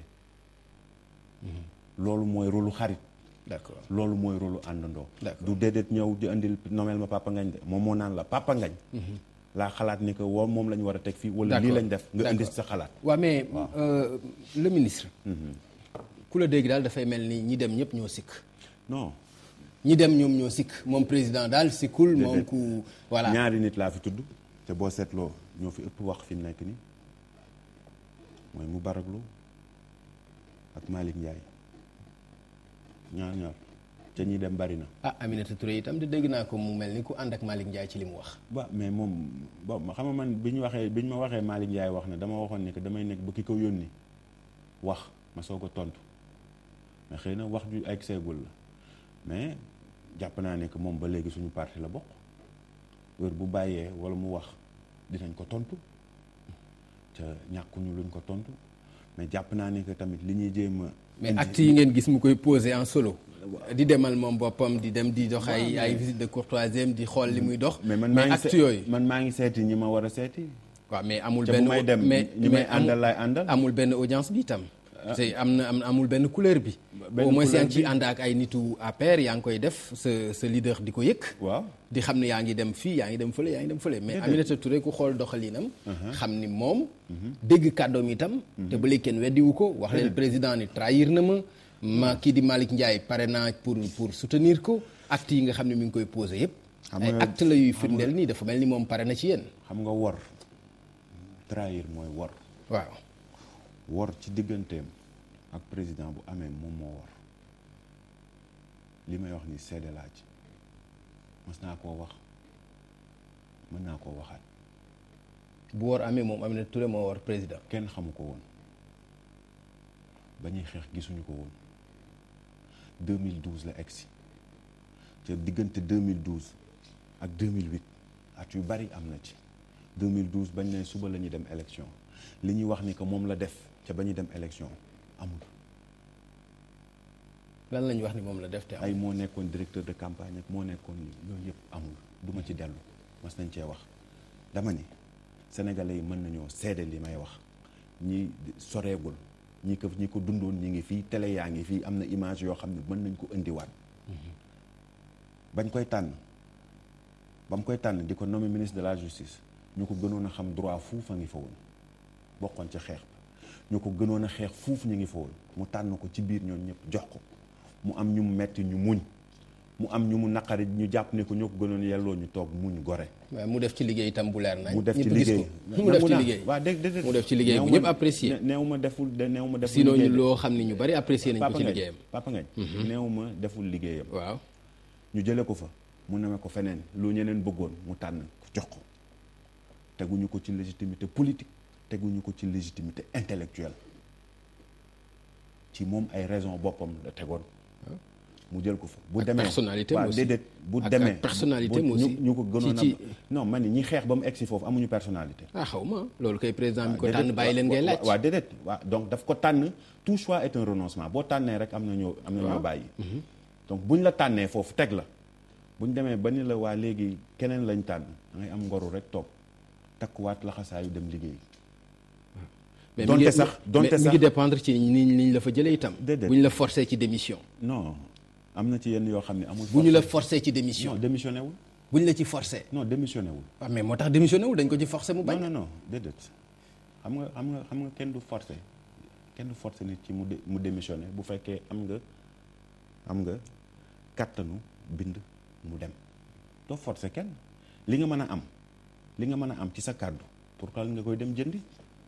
loolu mooy rôle xarit d'accord loolu mooy rôle àndandoo D'accord. du déedéet ñëw di andil nomeel ma Papa Ngagne de moom moo naan la Papa Ngagne laa xalaat ni que woo moom la ñu war a teg fii wala lii D'accord. lañ def nga indi D'accord. sa xalaat waaw mais euh, le ministre ku la dégg daal dafay mel ni ñi dem ñëpp ñoo sikk non ñi dem ñoom ñoo sikk moom président daal sikkul moom Déedéet. ku voilà ñaari nit laa fi tudd te boo seetloo ñoo fi ëpp wax fi mu nekk nii mooy Moubarak Lo ak Malick Ndiaye ñaar ñaar te ñi dem bari na. ah Aminata Touré itam di dégg naa ko mu mel ni ku ànd ak Malick Ndiaye ci li mu wax ba mais moom bon ma xam nga man bi ñu waxee bi ñu ma waxee Malick Ndiaye wax ne dama waxoon ne que damay nekk ba ki ko yónni wax ma soog a tontu mais xëy na wax ju ay seegul la mais jàpp naa ne que moom ba léegi suñu parti la bokk heure bu bàyyee wala mu wax dinañ ko tontu te ñàkkuñu luñ ko tontu mais jàpp naa ne que tamit li ñuy jéem a. mais indi- acte yi ngeen gis mu koy posé en solo di demal moom boppam di dem di dox ay ay visite de courtoisie di xool li muy dox mais man maa ngi acte se- yooyu man maa ngi seeti ñi ma war a seeti. waaw mais amul te benn bu may dem mais ñi may mais amul- àndal laay àndal. amul benn audience bi itam te am na am amul benn couleur bi benn au moins couleur yaa ngi ciy bi. ànd ak ay nitu APR yaa ngi koy def sa sa leader di ko yëg waaw. di xam ne yaa ngi dem fii yaa ngi dem fële yaa ngi dem fële mais Aminata Touré ku xool doxalinam xam ni moom dégg kàddoom itam te ba léegi kenn weddiwu ko wax leen président ni trahir na ma ma kii di Malick Ndiaye pare naa pour pour soutenir ko acte yi nga xam ne mi ngi koy posé yëpp Xam ay nga- acte la yuy firndeel nii dafa mel ni moom pare na ci yéen xam nga wor trahir mooy wor waaw wor ci digganteem ak président bu amee moom moo wor li may wax ni seede laa ci mas naa koo wax mën naa koo waxaat bu war amee moom Aminata Touré moo war président kenn xamu ko woon ba ñuy xeex gisuñu ko woon 2012 la egsi te diggante 2012 ak 2008 at yu bari am na ci 2012 bañ ne suba la ñuy dem élection li ñuy wax ni que moom la def ca ba ñuy dem élection amul lan lañu wax ni moom la def te am ay moo nekkoon directeur de campagne ak moo nekkoon lii yooyu yëpp amul duma ci dellu mas nañ cee wax dama ni sénégalais yi mën nañoo seede li may wax ñi soreegul ñi ko ñi ko dundoon ñi ngi fii télé yaa ngi fii am na image yoo xam ne mën nañ ko indiwaat bañ koy tànn ba mu koy tànn di ko nommé ministre de la justice ñu ko gënoon a xam droit fu fa ngi fa woon bokkoon ca xeex ba ñu ko gënoon a xeex fuuf ñu ngi fa woon mu tànn ko ci biir ñoom ñëpp jox ko mu am ñu mu metti ñu muñ mu am ñu mu naqari ñu jàpp ne ko ñoo ko gënoon yelloo ñu toog muñ gore waaye mu def ci liggéey itam bu leer nañ mu def ci ñëpp gis liggéey ko mu def ci liggéey waaw dégg dégg mu def ci liggéey bu ñëpp apprécier néew ma deful de néew ma deful sinon ñu liggéey de. loo xam ne ñu bari apprécier nañ ko Papa ci Ngagne liggéeyam Papa Ngagne néew ma deful liggéeyam waaw ñu jële ko fa mu neme ko feneen lu ñeneen bëggoon mu tànn ko jox ko teguñu ko ci légitimité politique teguñu ko ci légitimité intellectuelle ci moom ay raison boppam la tegoon mu jël ko fa bu Ak demee personnalité waaw aussi. déedéet bu Ak- demee ak personnalité bu- mu aussi. ñu ñu ko gënoon Ci- ci- a non man ni ñi xeex ba mu egsi foofu amuñu personnalité ah xaw ma loolu kay président bi ko déedéet, tànn bàyyi leen wa- ngay wa- laaj waaw déedéet waaw donc daf ko tànn tout choix est un renoncement boo tànnee rek am na ñoo am na ñoo bàyyi donc buñ la tànnee foofu teg la buñ demee ba ni la waa léegi keneen lañ tànn da ngay am ngoru rek toog takkuwaat laxasaayu dem liggéey mais donte mi ngi- sax donte mais mi sax ngi dépendre ci ni ni ñu la fa jëlee itam Déedéet. bu ñu la forcé ci démission non am na ci yenn yoo xam ne amul bu ñu la forcé. forcé ci non démission démissionné wul bu ñu la ci forcé non démissionné wul waaw mais moo tax démissionné wul dañ ko ci forcé mu bañ non non non déedéet xam nga xam nga xam nga kenn du forcé kenn du forcé nit ci mu dé- mu démissionné bu fekkee am nga am nga kàttanu bind mu dem doo forcé kenn li nga mën a am li nga mën a am ci sa kàddu pour que nga koy dem jëndi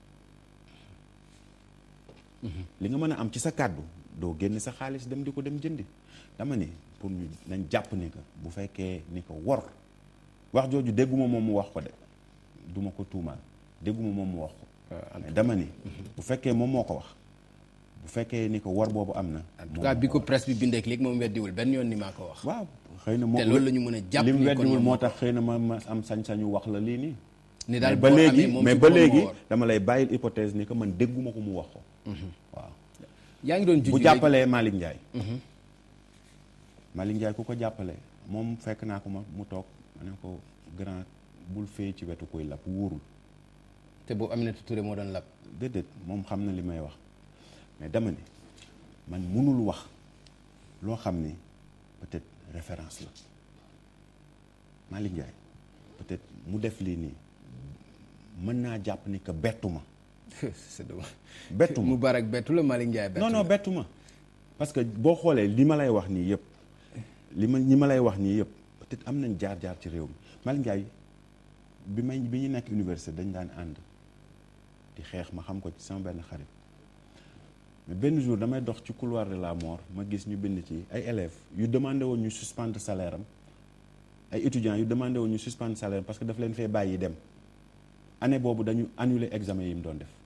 li nga mën a am ci sa kàddu doo génn sa xaalis dem di ko dem jëndi dama ni pour ñu nañ jàpp ni que bu fekkee ni ko wor wax jooju dégguma moom mu wax ko de duma ko tuumaal dégguma moom mu wax ko mais dama ni bu fekkee moom moo ko wax bu fekkee ni ko wor boobu am na en tout cas bi ko presse bi bindeek léegi moom weddiwul benn yoon ni maa ko wax waaw xëy na moo te loolu la ñu mën a jàpp li mu ni kon weddiwul moom moo moo tax xëy na ma ma am sañ-sañu wax la lii nii ni daal mais ba boo léegi amee moom mais ci ba boppam moo léegi war. dama lay bàyyil hypothèse ni que man dégguma ko mu wax ko waaw yaa ngi doon juj bu léegi- jàppalee Malick Ndiaye Malick Ndiaye ku ko jàppale moom fekk naa ko ma mu toog ma ne ko grand bul fee ci wetu koy lab wóorul te boobu Aminata Touré moo doon lab déedéet moom xam na li may wax mais dama ni man mënul wax loo xam ni peut-être référence la Malick Ndiaye peut-être mu def lii nii mën naa jàpp ni que bettu ma c'est dommage bettu ma Moubarak bettu la Malick Ndiaye bettu non non la. bettu ma parce que boo xoolee li ma lay wax nii yëpp li ma ñi ma lay wax nii yëpp peut-être am nañ jaar-jaar ci réew mi Malick Ndiaye bi may bi ñu nekk université dañ daan ànd di xeex ma xam ko ci sama benn xarit mais benn jour damay dox ci couloir de la mort ma gis ñu bind ci ay élèves yu demandé woon ñu suspendre salaire am ay étudiants yu demandé woon ñu suspendre salaire am parce que daf leen fee bàyyi dem année boobu dañu annuler examen yi mu doon def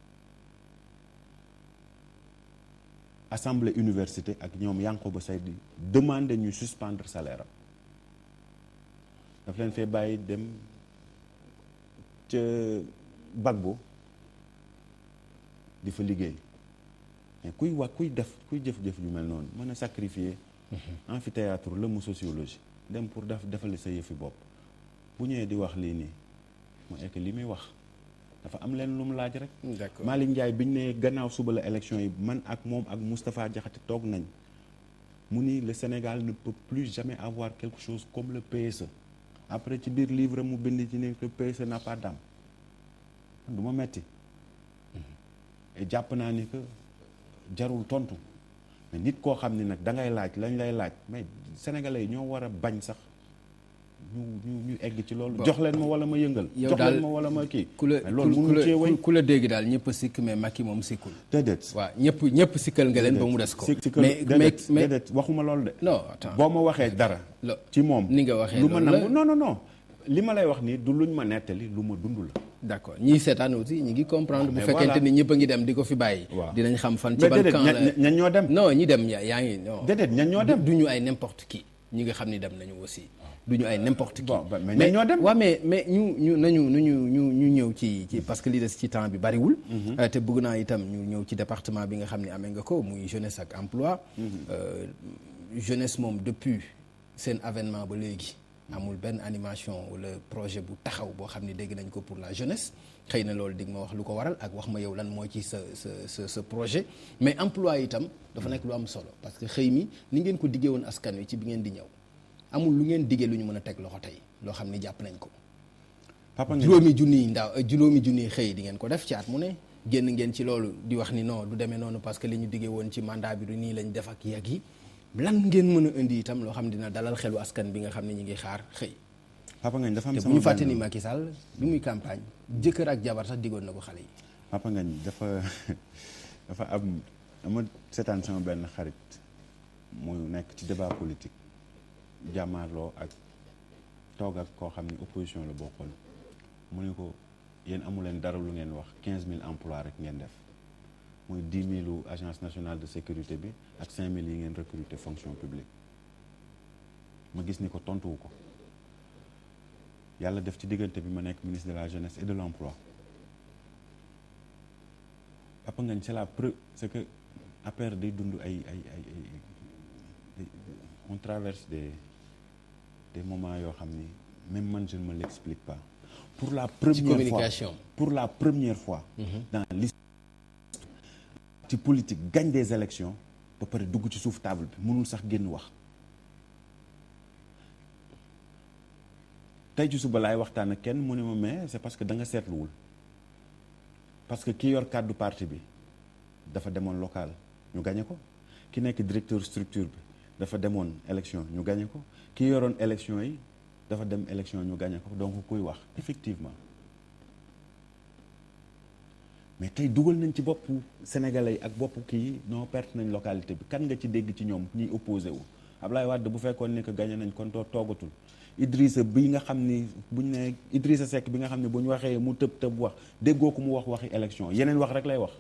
assemblée université ak ñoom Yankoba Seydi demandé ñu suspendre salaire am daf leen fee bàyyi dem ca Bagbo di fa liggéey mais kuy wax kuy def kuy jëf-jëf ju mel noonu mën a sacrifier amphithéâtre la mu sociologie dem pour def defali sa yëfi bopp bu ñëwee di wax lii nii mooy que li muy wax dafa am leen lu mu laaj rek D'accord. Malick Ndiaye biñ ne gannaaw suba la élection yi man ak moom ak Moustapha Diakhaté toog nañ mu ni le Sénégal ne peut plus jamais avoir quelque chose comme le PSE après ci biir livre mu bind ci ne le PSE n'a pas d'âme du ma metti et jàpp naa ni que jarul tontu mais nit koo xam ne nag da ngay laaj lañ lay laaj mais sénégalais yi ñoo war a bañ sax ñu ñu ñu egg ci loolu. Bon. jox leen ma wala ma yëngal. yow jox daal leen ma wala ma kii. ku la mais loolu ku mënu la cee wéy. ku la dégg daal ñëpp a sikk mais Macky moom sikkul déedéet. waaw ñëpp ñëpp sikkal nga leen ba mu des ko si si mais mais déedéet mais déedéet waxuma loolu de. non attends boo ma waxee dara. lo- ci moom ni nga waxee lu ma loolu la. nangu non non non li ma lay wax nii du luñ ma nettali lu ma dund la. d'accord ñiy seetaan aussi ñi ngi comprendre bu mais fekkente voilà. ni ñëpp a ngi dem di ko fi bàyyi waaw dinañ xam fan ci mais ban déedéet camp ña- la ña- ñan ñoo dem. non ñi dem yaa yaa ngi non déedéet ñan ñoo dem. du ñu ay n'importe qui ñi nga xam ni dem nañu aussi du ñu ay n'importe qui Bon, bah, mais ñan ñoo dem. waaw mais mais ñu ñu nañu nañu ñu ñu ñëw ci ci parce que li des ci temps bi bariwul Euh, te bëgg naa itam ñu ñëw ci département bi nga xam ne amee nga ko muy jeunesse ak emploi Euh, jeunesse moom depuis seen avènement ba léegi amul benn animation wala projet bu taxaw boo xam ne dégg nañ ko pour la jeunesse xëy na loolu dig ma wax lu ko waral ak wax ma yow lan moo ci sa sa sa sa projet mais emploi itam dafa nekk lu am solo parce que xëy mi ni ngeen ko diggee woon askan wi ci bi ngeen di ñëw amul lu ngeen diggee lu ñu mën a teg loxo tey loo xam ni jàpp nañ ko papa nga juróomi junniy ndaw juróomi junniy xëy di ngeen ko def ci at mu ne génn ngeen ci loolu di wax ni non du demee noonu parce que li ñu diggee woon ci mandat bi du nii lañ def ak yàgg yi lan ngeen mën a indi itam loo xam dina dalal xelu askan bi nga xam ne ñu ngi xaar xëy Papa Ngagne dafa am te bu sama ñu fàtte benn- ni Macky Sall bi muy campagne jëkkër ak jabar sax diggoon na ko xale yi Papa Ngagne dafa dafa am dama seetaan sama benn xarit muy nekk ci débat politique jàmmaarloo ak toog ak koo xam ne opposition la bokkoon mu ne ko yéen amu leen dara lu ngeen wax quinze mille emplois rek ngeen def muy dix mille agence nationale de sécurité bi ak cinq mille yi ngeen recruter fonction publique ma gis ni ko tontuwu ko yàlla def ci diggante bi ma nekk ministre de la jeunesse et de l'emploi Papa Ngagne c'est la preuve c'est que affaire day dund ay ay ay ay on traverse des des moments yoo xam ni même man je ne me l'explique pas pour la première communication. fois pour la première fois dans l'histoire ci politique gagne des élections ba pare dugg ci suuf table bi mënul sax génn wax tey ci suba laay waxtaan ak kenn mu ne ma mais c'est parce que da nga seetluwul parce que ki yor kàddu parti bi dafa demoon local ñu gañe ko ki nekk directeur structure bi dafa demoon élection ñu gañe ko ki yoroon élection yi dafa dem élection ñu gañe ko donc kuy wax effectivement mais tey dugal nañ ci boppu sénégalais yi ak boppu kii non perte nañ localité bi kan nga ci dégg ci ñoom ñuy opposé wu Ablaye Wade bu fekkoon ni que gagné nañ kon too toogatul Idrissa bi nga xam ni buñ ne Idrissa Seck bi nga xam ne bu ñu waxee mu tëb tëb wax déggoo ko mu wax waxi élection yeneen wax rek lay wax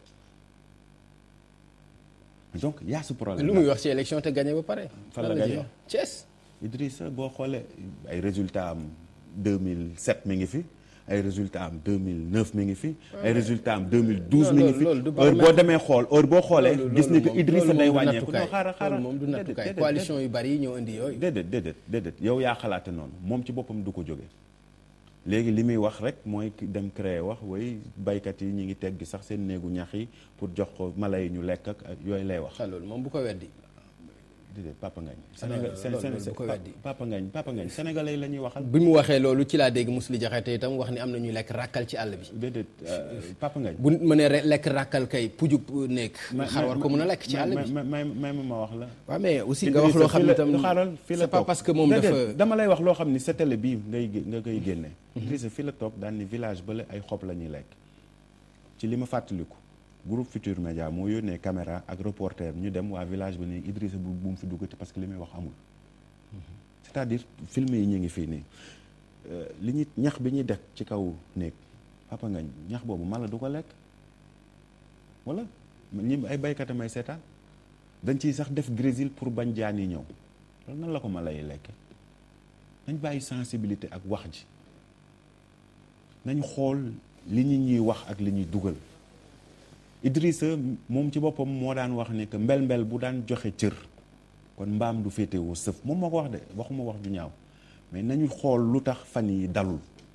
donc y a ce problème lu muy wax ci élection te gagné ba pare Fan la Lan ciy gagné? wax Thiès Idrissa boo xoolee ay résultats am 2007 mi ngi fi ay résultats am 2009 mi ngi fi. ay résultats am 2012 Non, mi ngi loolu- fi loolu du heure boo baromètre. demee xool heure boo xoolee. loolu- gis ni loolu que moom- Idrissa loolu day moom du wàññeeku. nattukaay. non xaaral xaaral loolu moom du déedéet, nattukaay déedéet, coalition yu bari yi ñoo indi yooyu déedéet déedéet déedéet yow yaa xalaate noonu moom ci boppam du ko jóge léegi li muy wax rek mooy ki dem créer wax way baykat yi ñi ngi teggi sax seen néegu ñax yi pour jox ko mala yi ñu lekk ak ak yooyu lay wax. ah loolu moom bu ko weddi déedéet Papa Ngagne. non, Sénégal loolu- Sén- loolu Sén- bu ko Pa- weddi. Papa Ngagne Papa Ngagne sénégalais yi la ñuy waxal. bi mu waxee loolu ci laa dégg Mously Diakhaté itam wax ni am na ñuy lekk ràkkal ci àll bi déedéet euh, Papa Ngagne. bu nit mënee re- lekk ràkkal kay pujub nekk xar war ko mën a lekk ci àll bi may may may ma wax la. waaw mais aussi nga wax loo xam ne itam xaaral fii la c'est pas toog. parce que moom Déedéet, dafa dama lay wax loo xam ni sa télé bii ngay gé- nga koy génne. Idrissa fii la toog daan ni village bële ay xob la ñuy lekk. ci li ma fàttaliku groupe Futur Média moo yónnee caméra ak reporter ñu dem waa village bi nii Idrissa bu bu mu fi duggati parce que li muy wax amul. c'est-à-dire film yi ñu ngi fii nii Euh, li ñuy ñax bi ñuy def ci kaw néeg Papa Ngagne ñax boobu mala du ko lekk wala ñi ay baykat may seetaan dañ ciy sax def grésil pour bañ jaan yi ñëw loolu nan la ko mala yi lekke nañ bàyyi sensibilité ak wax ji nañ xool li ñu ñuy wax ak li ñuy dugal Idrissa moom ci boppam moo daan wax ne que mbel-mbel bu daan joxe cër kon mbaam du féetewoo sëf moom moo ko wax de waxuma wax ju ñaaw mais nañu xool lu tax fan yi dalul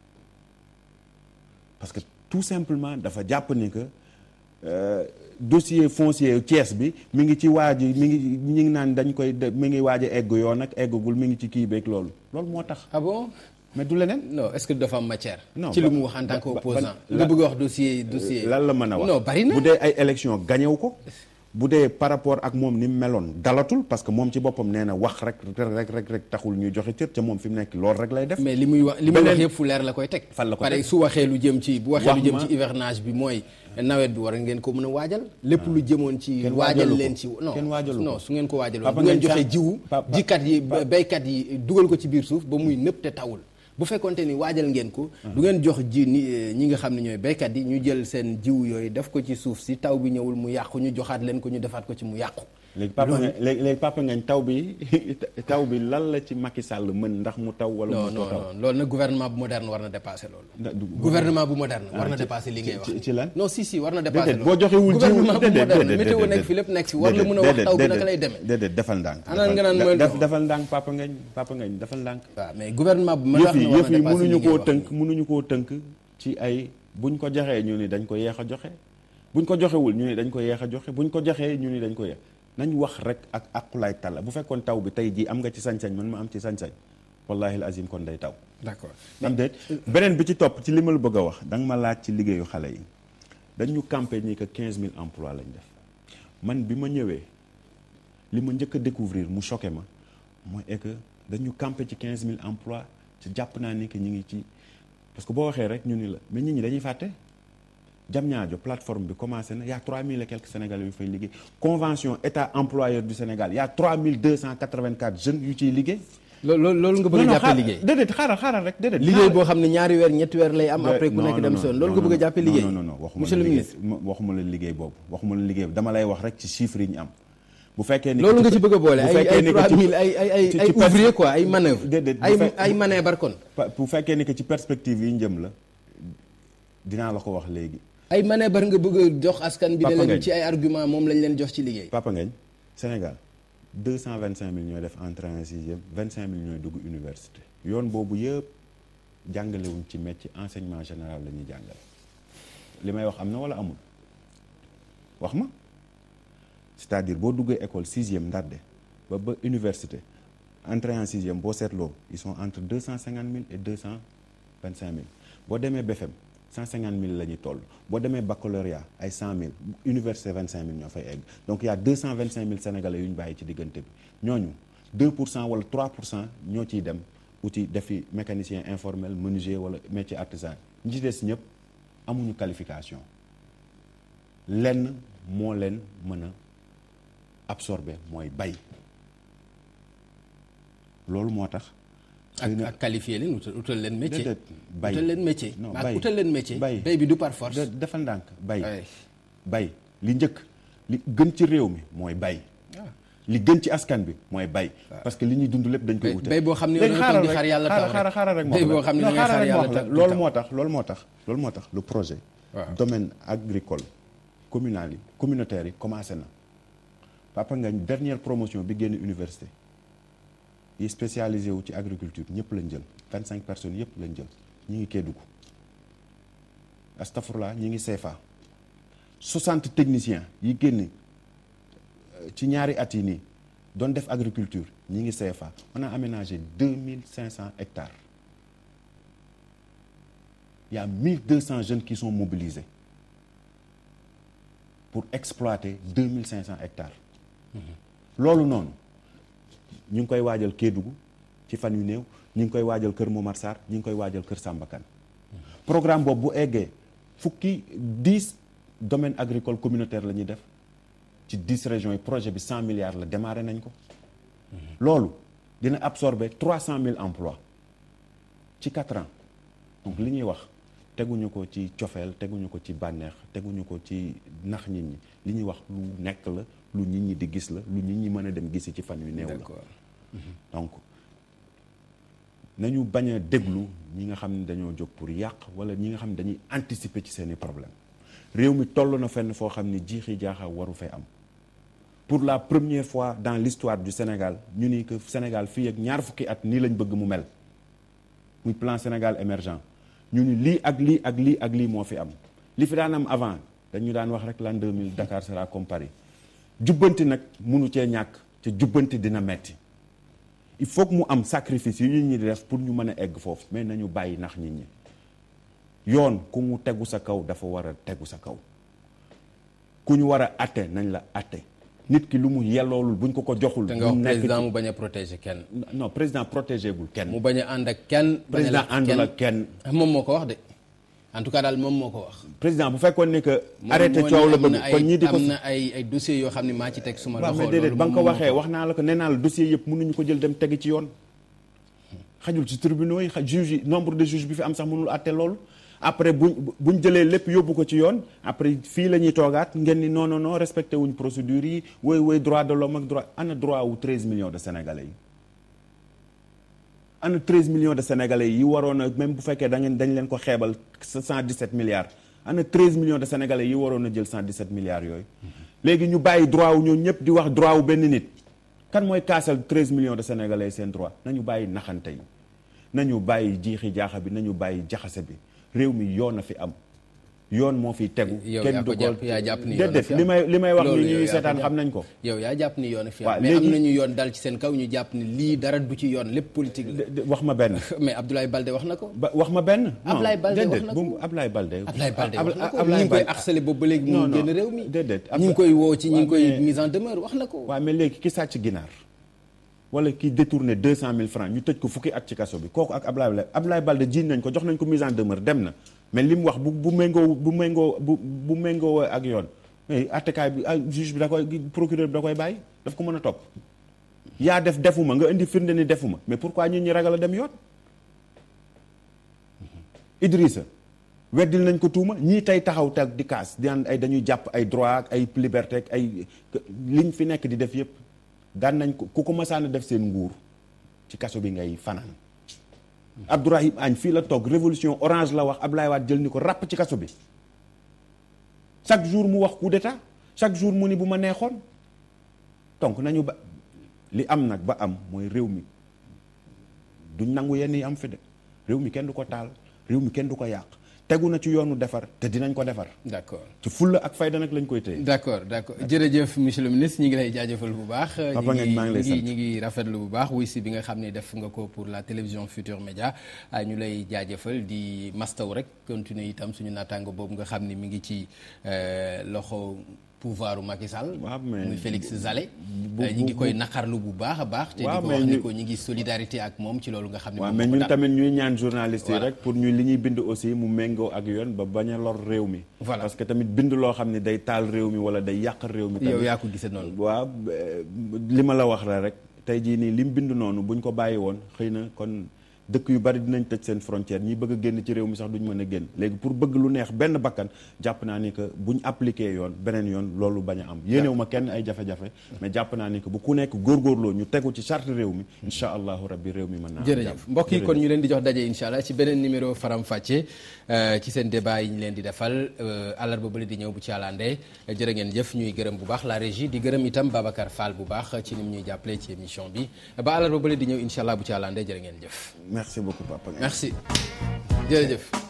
parce que tout simplement dafa jàpp ni que euh, dossier foncier Thiès bi mi ngi ci waaj mi ngi mi ngi naan dañ koy de- mi ngi waaj a egg yoon ak eggagul mi ngi ci kii beeg loolu loolu moo tax ah bon mais du leneen non est-ce que dafa am matière Non, ci lu ba- mu wax en tant ba- ba- qu'opposant ban- nga la- bëgg a wax dossier dossier lan la mën a wax non bari na bu dee ay élection gañew ko bu dee par rapport ak moom ni mu meloon dalatul parce que moom ci boppam nee na wax rek rek rek rek taxul ñuy joxe cër ca moom fi mu nekk loolu rek lay def mais li muy wax li muy wax Beneen- yëpp fu leer la koy teg Fan la ko pare teg? su waxee lu jëm ci bu waxee Wax lu jëm ma- ci hivernage bi mooy nawet bi war ngeen ko mën a waajal lépp lu jëmoon ci Kenn waajal waajalu leen ko. ci non Kenn waajalu ko. non su ngeen ko waajaloon Papa bu ngeen ngeen joxee sax- jiwu Papa- jikat yi Pa- béykat yi dugal ko ci biir suuf ba muy nëpp te tawul bu fekkonte ni waajal ngeen ko du ngeen jox ji ni ñi nga xam ne ñooy béykat yi ñu jël seen jiwu yooyu def ko ci suuf si taw bi ñëwul mu yàqu ñu joxaat leen ko ñu defaat ko ci mu yàqu léegi papa Loolu- nga léegi léegi papa ngañ taw bi taw bi lan la ci Macky Sall mën ndax mu taw wala non mu non taw non loolu nag gouvernement bu moderne war na dépasser loolu Nda- du- gouvernement bu moderne war na ci- dépasser li ngay ci- wax ci- ci lan non si si war na dépasser déedéet boo joxewul jiwu gouvernement bu déedéet, moderne déedéet, météo nekk déedéet. fi lépp nekk fi war la mën a wax déedéet, taw bi déedéet, naka lay demee déedéet defal ndànk Anaan nga naan mooy def ndox. defal ndànk papa ngañ papa ngañ defal ndànk waaw mais gouvernement bu ma yëf wax yi ne war yëf na yi dépasser li mënuñu ngay koo wax tënk mënuñu koo tënk ci ay buñ ko joxee ñu ni dañ ko yeex a joxe buñ ko joxewul ñu ni dañ ko yeex a joxe buñ ko joxee ñu ni dañ ko yeex nañ wax rek ak aqulaay talla bu fekkoon taw bi tey jii am nga ci sañ-sañ man ma am ci sañ-sañ wallahi azim kon day taw d'accord am déet beneen bi ci topp ci li ma la bëgg a wax da nga ma laaj ci liggéeyu xale yi dañu campé ni que 15000 emplois lañ def man bi ma ñëwee li ma njëkk a découvrir mu choqué ma mooy est que dañu campé ci 15000 emplois ci jàpp naa ni que ñu ngi ci parce que boo waxee rek ñu ni la mais nit ñi dañuy fàtte jam ñaajo plateforme bi commencé na y a 3000 et quelques sénégalais yu fay liggéey convention état employeur du Sénégal y a 3284 jeunes yu ciy liggéey. loolu loolu nga bëgg a jàppee liggéey déedéet xaaral xaaral rek déedéet. liggéey boo xam ne ñaari weer ñetti weer lay am après ku nekk dem son loolu nga bëgg a jàppee liggéey non non non waxuma monsieur la le liggéey ministre waxuma la liggéey boobu waxuma la liggéey dama lay wax rek ci chiffres yi ñu am bu fekkee ni loolu nga ci bëgg a boole bu ay fekkee ay ni que ci- 3000 ay ay ay ci- ay ci pers- ouvrier quoi ay manœuvre déedéet bu ay fekk- ay manœuvre kon Pa- bu fekkee ni que ci perspective yi ñu jëm la dinaa la ko wax léegi ay manœuvre nga bëgg a jox askan bi ne Papa leen Ngagne. ci ay argument moom lañ leen jox ci liggéey Papa Ngagne Sénégal 225 000 ñooy def entrée en sixième 25 000 ñooy dugg université yoon boobu yëpp jàngalewuñ ci métier enseignement général la ñuy jàngale li may wax am na wala amul wax ma c'est-à-dire boo duggee école sixième ndarde ba ba université entrée en sixième boo seetloo ils sont entre 250 000 et 225 000 boo demee BFM 150 000 la ñuy toll boo demee baccalauréat ay 100 000 université 25 000 ñoo fay egg donc il y a 225 000 sénégalais yu ñu bàyyi ci diggante bi ñooñu 2 pour cent wala 3 pour cent ñoo ciy dem uti defi mécanicien informel menuisier wala métier artisan ñi ci des ñëpp amuñu qualification lenn moo leen mën a absorber mooy bay loolu moo tax. ak xëy na- ak qualifié leen utal utal leen métier déedéet bay utal leen métier non ak bay utal leen métier bay bay bi du par force de- defal ndànk bay Ouais. bay li njëkk li gën ci réew mi mooy bay li gën ci askan bi mooy bay parce que li ñuy dund lépp dañ koy Bay- wute bay boo xam ne léegi yow da nga toog di rek, xaar yàlla taw rek. xaaral xaaral rek Bay ma boo wax xam ne la. da ngay Non, xaar xaaral yàlla ma wax la. taw- loolu taw. moo tax loolu moo tax loolu moo tax le projet Waaw. domaine agricole communal yi communautaire yi commencé na Papa Ngagne dernière promotion bi génn université yi spécialisé wu ci agriculture ñëpp lañ jël vingt cinq personnes yëpp lañ jël ñi ngi Kédougou astafurla ñi ngi CFA soixante techniciens yi génn euh, ci ñaari at yi nii doon def agriculture ñi ngi CFA on a aménagé deux mille cinq cent hectares il y a mille deux cents jeunes qui sont mobilisés pour exploiter deux mille cinq cent hectares loolu noonu ñu ngi koy waajal Kédougou ci fan yu néew ñu ngi koy waajal Kër Momar Sarr ñu ngi koy waajal Kër Samba Kane programme boobu bu eggee fukki dix domaines agricoles communautaires la ñuy def ci dix régions yi projet bi cent milliards la démarré nañ ko loolu dina absorber trois cent mille emplois ci quatre ans donc li ñuy wax teguñu ko ci cofeel teguñu ko ci bànneex teguñu ko ci nax nit ñi li ñuy wax lu nekk la lu nit ñi di gis la lu nit ñi mën a dem gisi ci fan yu néew la d'accord donc nañu bañ a déglu ñi nga xam ne dañoo jóg pour yàq wala ñi nga xam ne dañuy anticiper ci seeni problème réew mi toll na fenn foo xam ne jiixi jaaxa waru fee am pour la première fois dans l'histoire du Sénégal ñu ni que Sénégal fii ak ñaar fukki at nii lañ bëgg mu mel muy plan Sénégal émergent ñu ni lii ak lii ak lii ak lii moo fi am li fi daan am avant dañu daan wax rek l'an 2000 Dakar sera comme Paris jubbanti nag munu cee ñàkk te jubbanti dina metti il faut que mu am sacrifice yu nit ñi di def pour ñu mën a egg foofu mais nañu bàyyi nax nit ñi yoon ku mu tegu sa kaw dafa war a tegu sa kaw ku ñu war a atte nañ la atte nit ki lu mu yelloolul buñ ko ko joxul. te nga wax mu nekk président ci- mu bañ a protéger kenn non président protégé gul kenn. mu bañ a ànd ak kenn bañ a président làq àndul ak kenn. moom moo ko wax de en tout cas daal moom moo ko wax président bu fekkoon ne que. moom arrêté moo coow ne la am bëgg na kon ay ñii di ko. am na ay ay dossiers yoo xam ne maa ci teg suma waaw loxo mais déedéet loolu ba nga ko moom moo waxee wax naa la ko nee naa la dossier yëpp mënuñu ko jël dem tegi ci yoon xajul ci tribunaux yi xaj juge yi nombre de juges bi fi am sax mënul àtte loolu après buñ buñ jëlee lépp yóbbu ko ci yoon après fii la ñuy toogaat ngeen ni non non non respecté wuñ procédure yi woy woy droit de l'homme ak droit ana droit wu 13 millions de sénégalais yi ana 13 millions de sénégalais yi waroon a même bu fekkee da ngeen dañ leen ko xeebal 117 milliards ana 13 millions de sénégalais yi waroon a jël 117 milliards yooyu. léegi ñu bàyyi droit wu ñoom ñëpp di wax droit wu benn nit. kan mooy kaasal 13 millions de sénégalais seen droit nañu bàyyi naxante yi nañu bàyyi jiixi jaaxa bi nañu bàyyi jaxase bi réew mi yoon na fi am yoon moo fiy tegu. yow kenn yaa du ko jàpp yaa jàpp ni yoon déedéet fi am. li may li may wax Loolu ni yow ñuy yaa ko seetaan jàpp. xam nañ ko. yow yaa jàpp ni yoon fi am Waaw, mais am léegi- nañu yoon dal ci seen kaw ñu jàpp ni lii dara du ci yoon lépp politique la De- de- wax ma benn. mais Abdoulaye Balde wax na ko ba wax ma benn. non, Ablaye Balde wax déedéet, na bu ko. mu- Ablaye Balde. Abdoulaye Balde wax na ko Ablaye ñi ngi koy Balde- harcelé boobu ba léegi Non, mu non, génn réew mi déedéet. ñi ngi koy woo ci ñi ngi waaw, koy mais- mise en demeure wax na ko waaw mais léegi ki sàcc ginaar wala ki détourné deux cent mille francs ñu tëj ko fukki at ci kaso bi kooku ak Ablaye Balde Ablaye Balde jiiñ nañ ko jox nañ ko mise en demeure dem na mais li mu wax bu bu méngoo bu méngoo bu bu méngoo ak yoon mais attekaay bi ah juge bi da koy procureur bi da koy bàyyi daf ko mën a topp yaa def defuma nga indi firnde ni defuma mais pourquoi ñun ñi ragal a dem yoon Idrissa weddil nañ ko tuuma ñii tey taxaw teg di kaas di naan ay dañuy jàpp ay droit ak ay liberté ak ay liñ fi nekk di def yëpp daan nañ ko ku ko masaan a def seen nguur ci kaso bi ngay fanaan Abdourahim Agne fii la toog révolution orange la wax Ablaye Wade jël ni ko ràpp ci kaso bi chaque jour mu wax coup d'état chaque jour mu ni bu ma neexoon donc nañu ba li am nag ba am mooy réew mi duñ nangu yenn yi am fi de réew mi kenn du ko taal réew mi kenn du ko yàq tegu na ci yoonu defar te dinañ ko defar d'accord ci fulla ak fayda nag lañ koy téye d'accord d'accord jërëjëf monsieur le ministre ñi ngi lay jaajëfal bu baax Papa ñi Ngagne maa ngi lay ñi sant. ñi ngi rafetlu bu baax wuy si bi nga xam ne def nga ko pour la télévision Futur Média ah, ñu lay jaajëfal di mastaw rek continuer itam suñu naataango boobu nga xam ne mi ngi ci euh, loxo pouvoiru Macky Sall Waaw, mais- muy Félix Zale bu- ñi ngi bu- koy naqarlu bu baax a baax te di Waaw, ko mais wax ni ñu- ko ñi ngi solidarité ak moom ci loolu nga xam ne waaw moom mais moo ko ñun dal. tamit ñuy ñaan journalistes yi Voilà. rek pour ñu li ñuy bind aussi mu méngoo ak yoon ba bañ a lor réew mi Voilà. parce que tamit bind loo xam ne day taal réew mi wala day yàq réew mi yow tamit yaa ko gisee noonu waaw eh, li ma la wax la rek tey jii nii li mu bind noonu buñ ko bàyyi woon xëy na kon dëkk yu bari dinañ tëj seen frontière ñi bëgg a génn ci réew mi sax duñ mën a génn léegi pour bëgg lu neex benn bakkan jàpp naa ni que buñ appliqué yoon beneen yoon loolu bañ a am yéenewu ma kenn ay jafe-jafe mais jàpp naa ni que bu ku nekk góorgóorloo ñu tegu ci charte réew mi incha allahu rabbi réew mi mën naa am jërëjëf jàmm. mbokk yi kon Jërëjëf. ñu leen di jox daje incha allah ci beneen numéro faram fàcce euh, ci seen débat yi ñu leen di defal euh, àllarba bële di ñëw bu ci àllandee jërë ngeen jëf ñuy gërëm bu baax la régie di gërëm itam Babacar Fall bu baax ci ni mu ñuy jàppale ci émission bi ba àllarba bële di ñëw incha allah bu ci àllandee jërë ngeen jëf merci beaucoup papa merci jërëjëf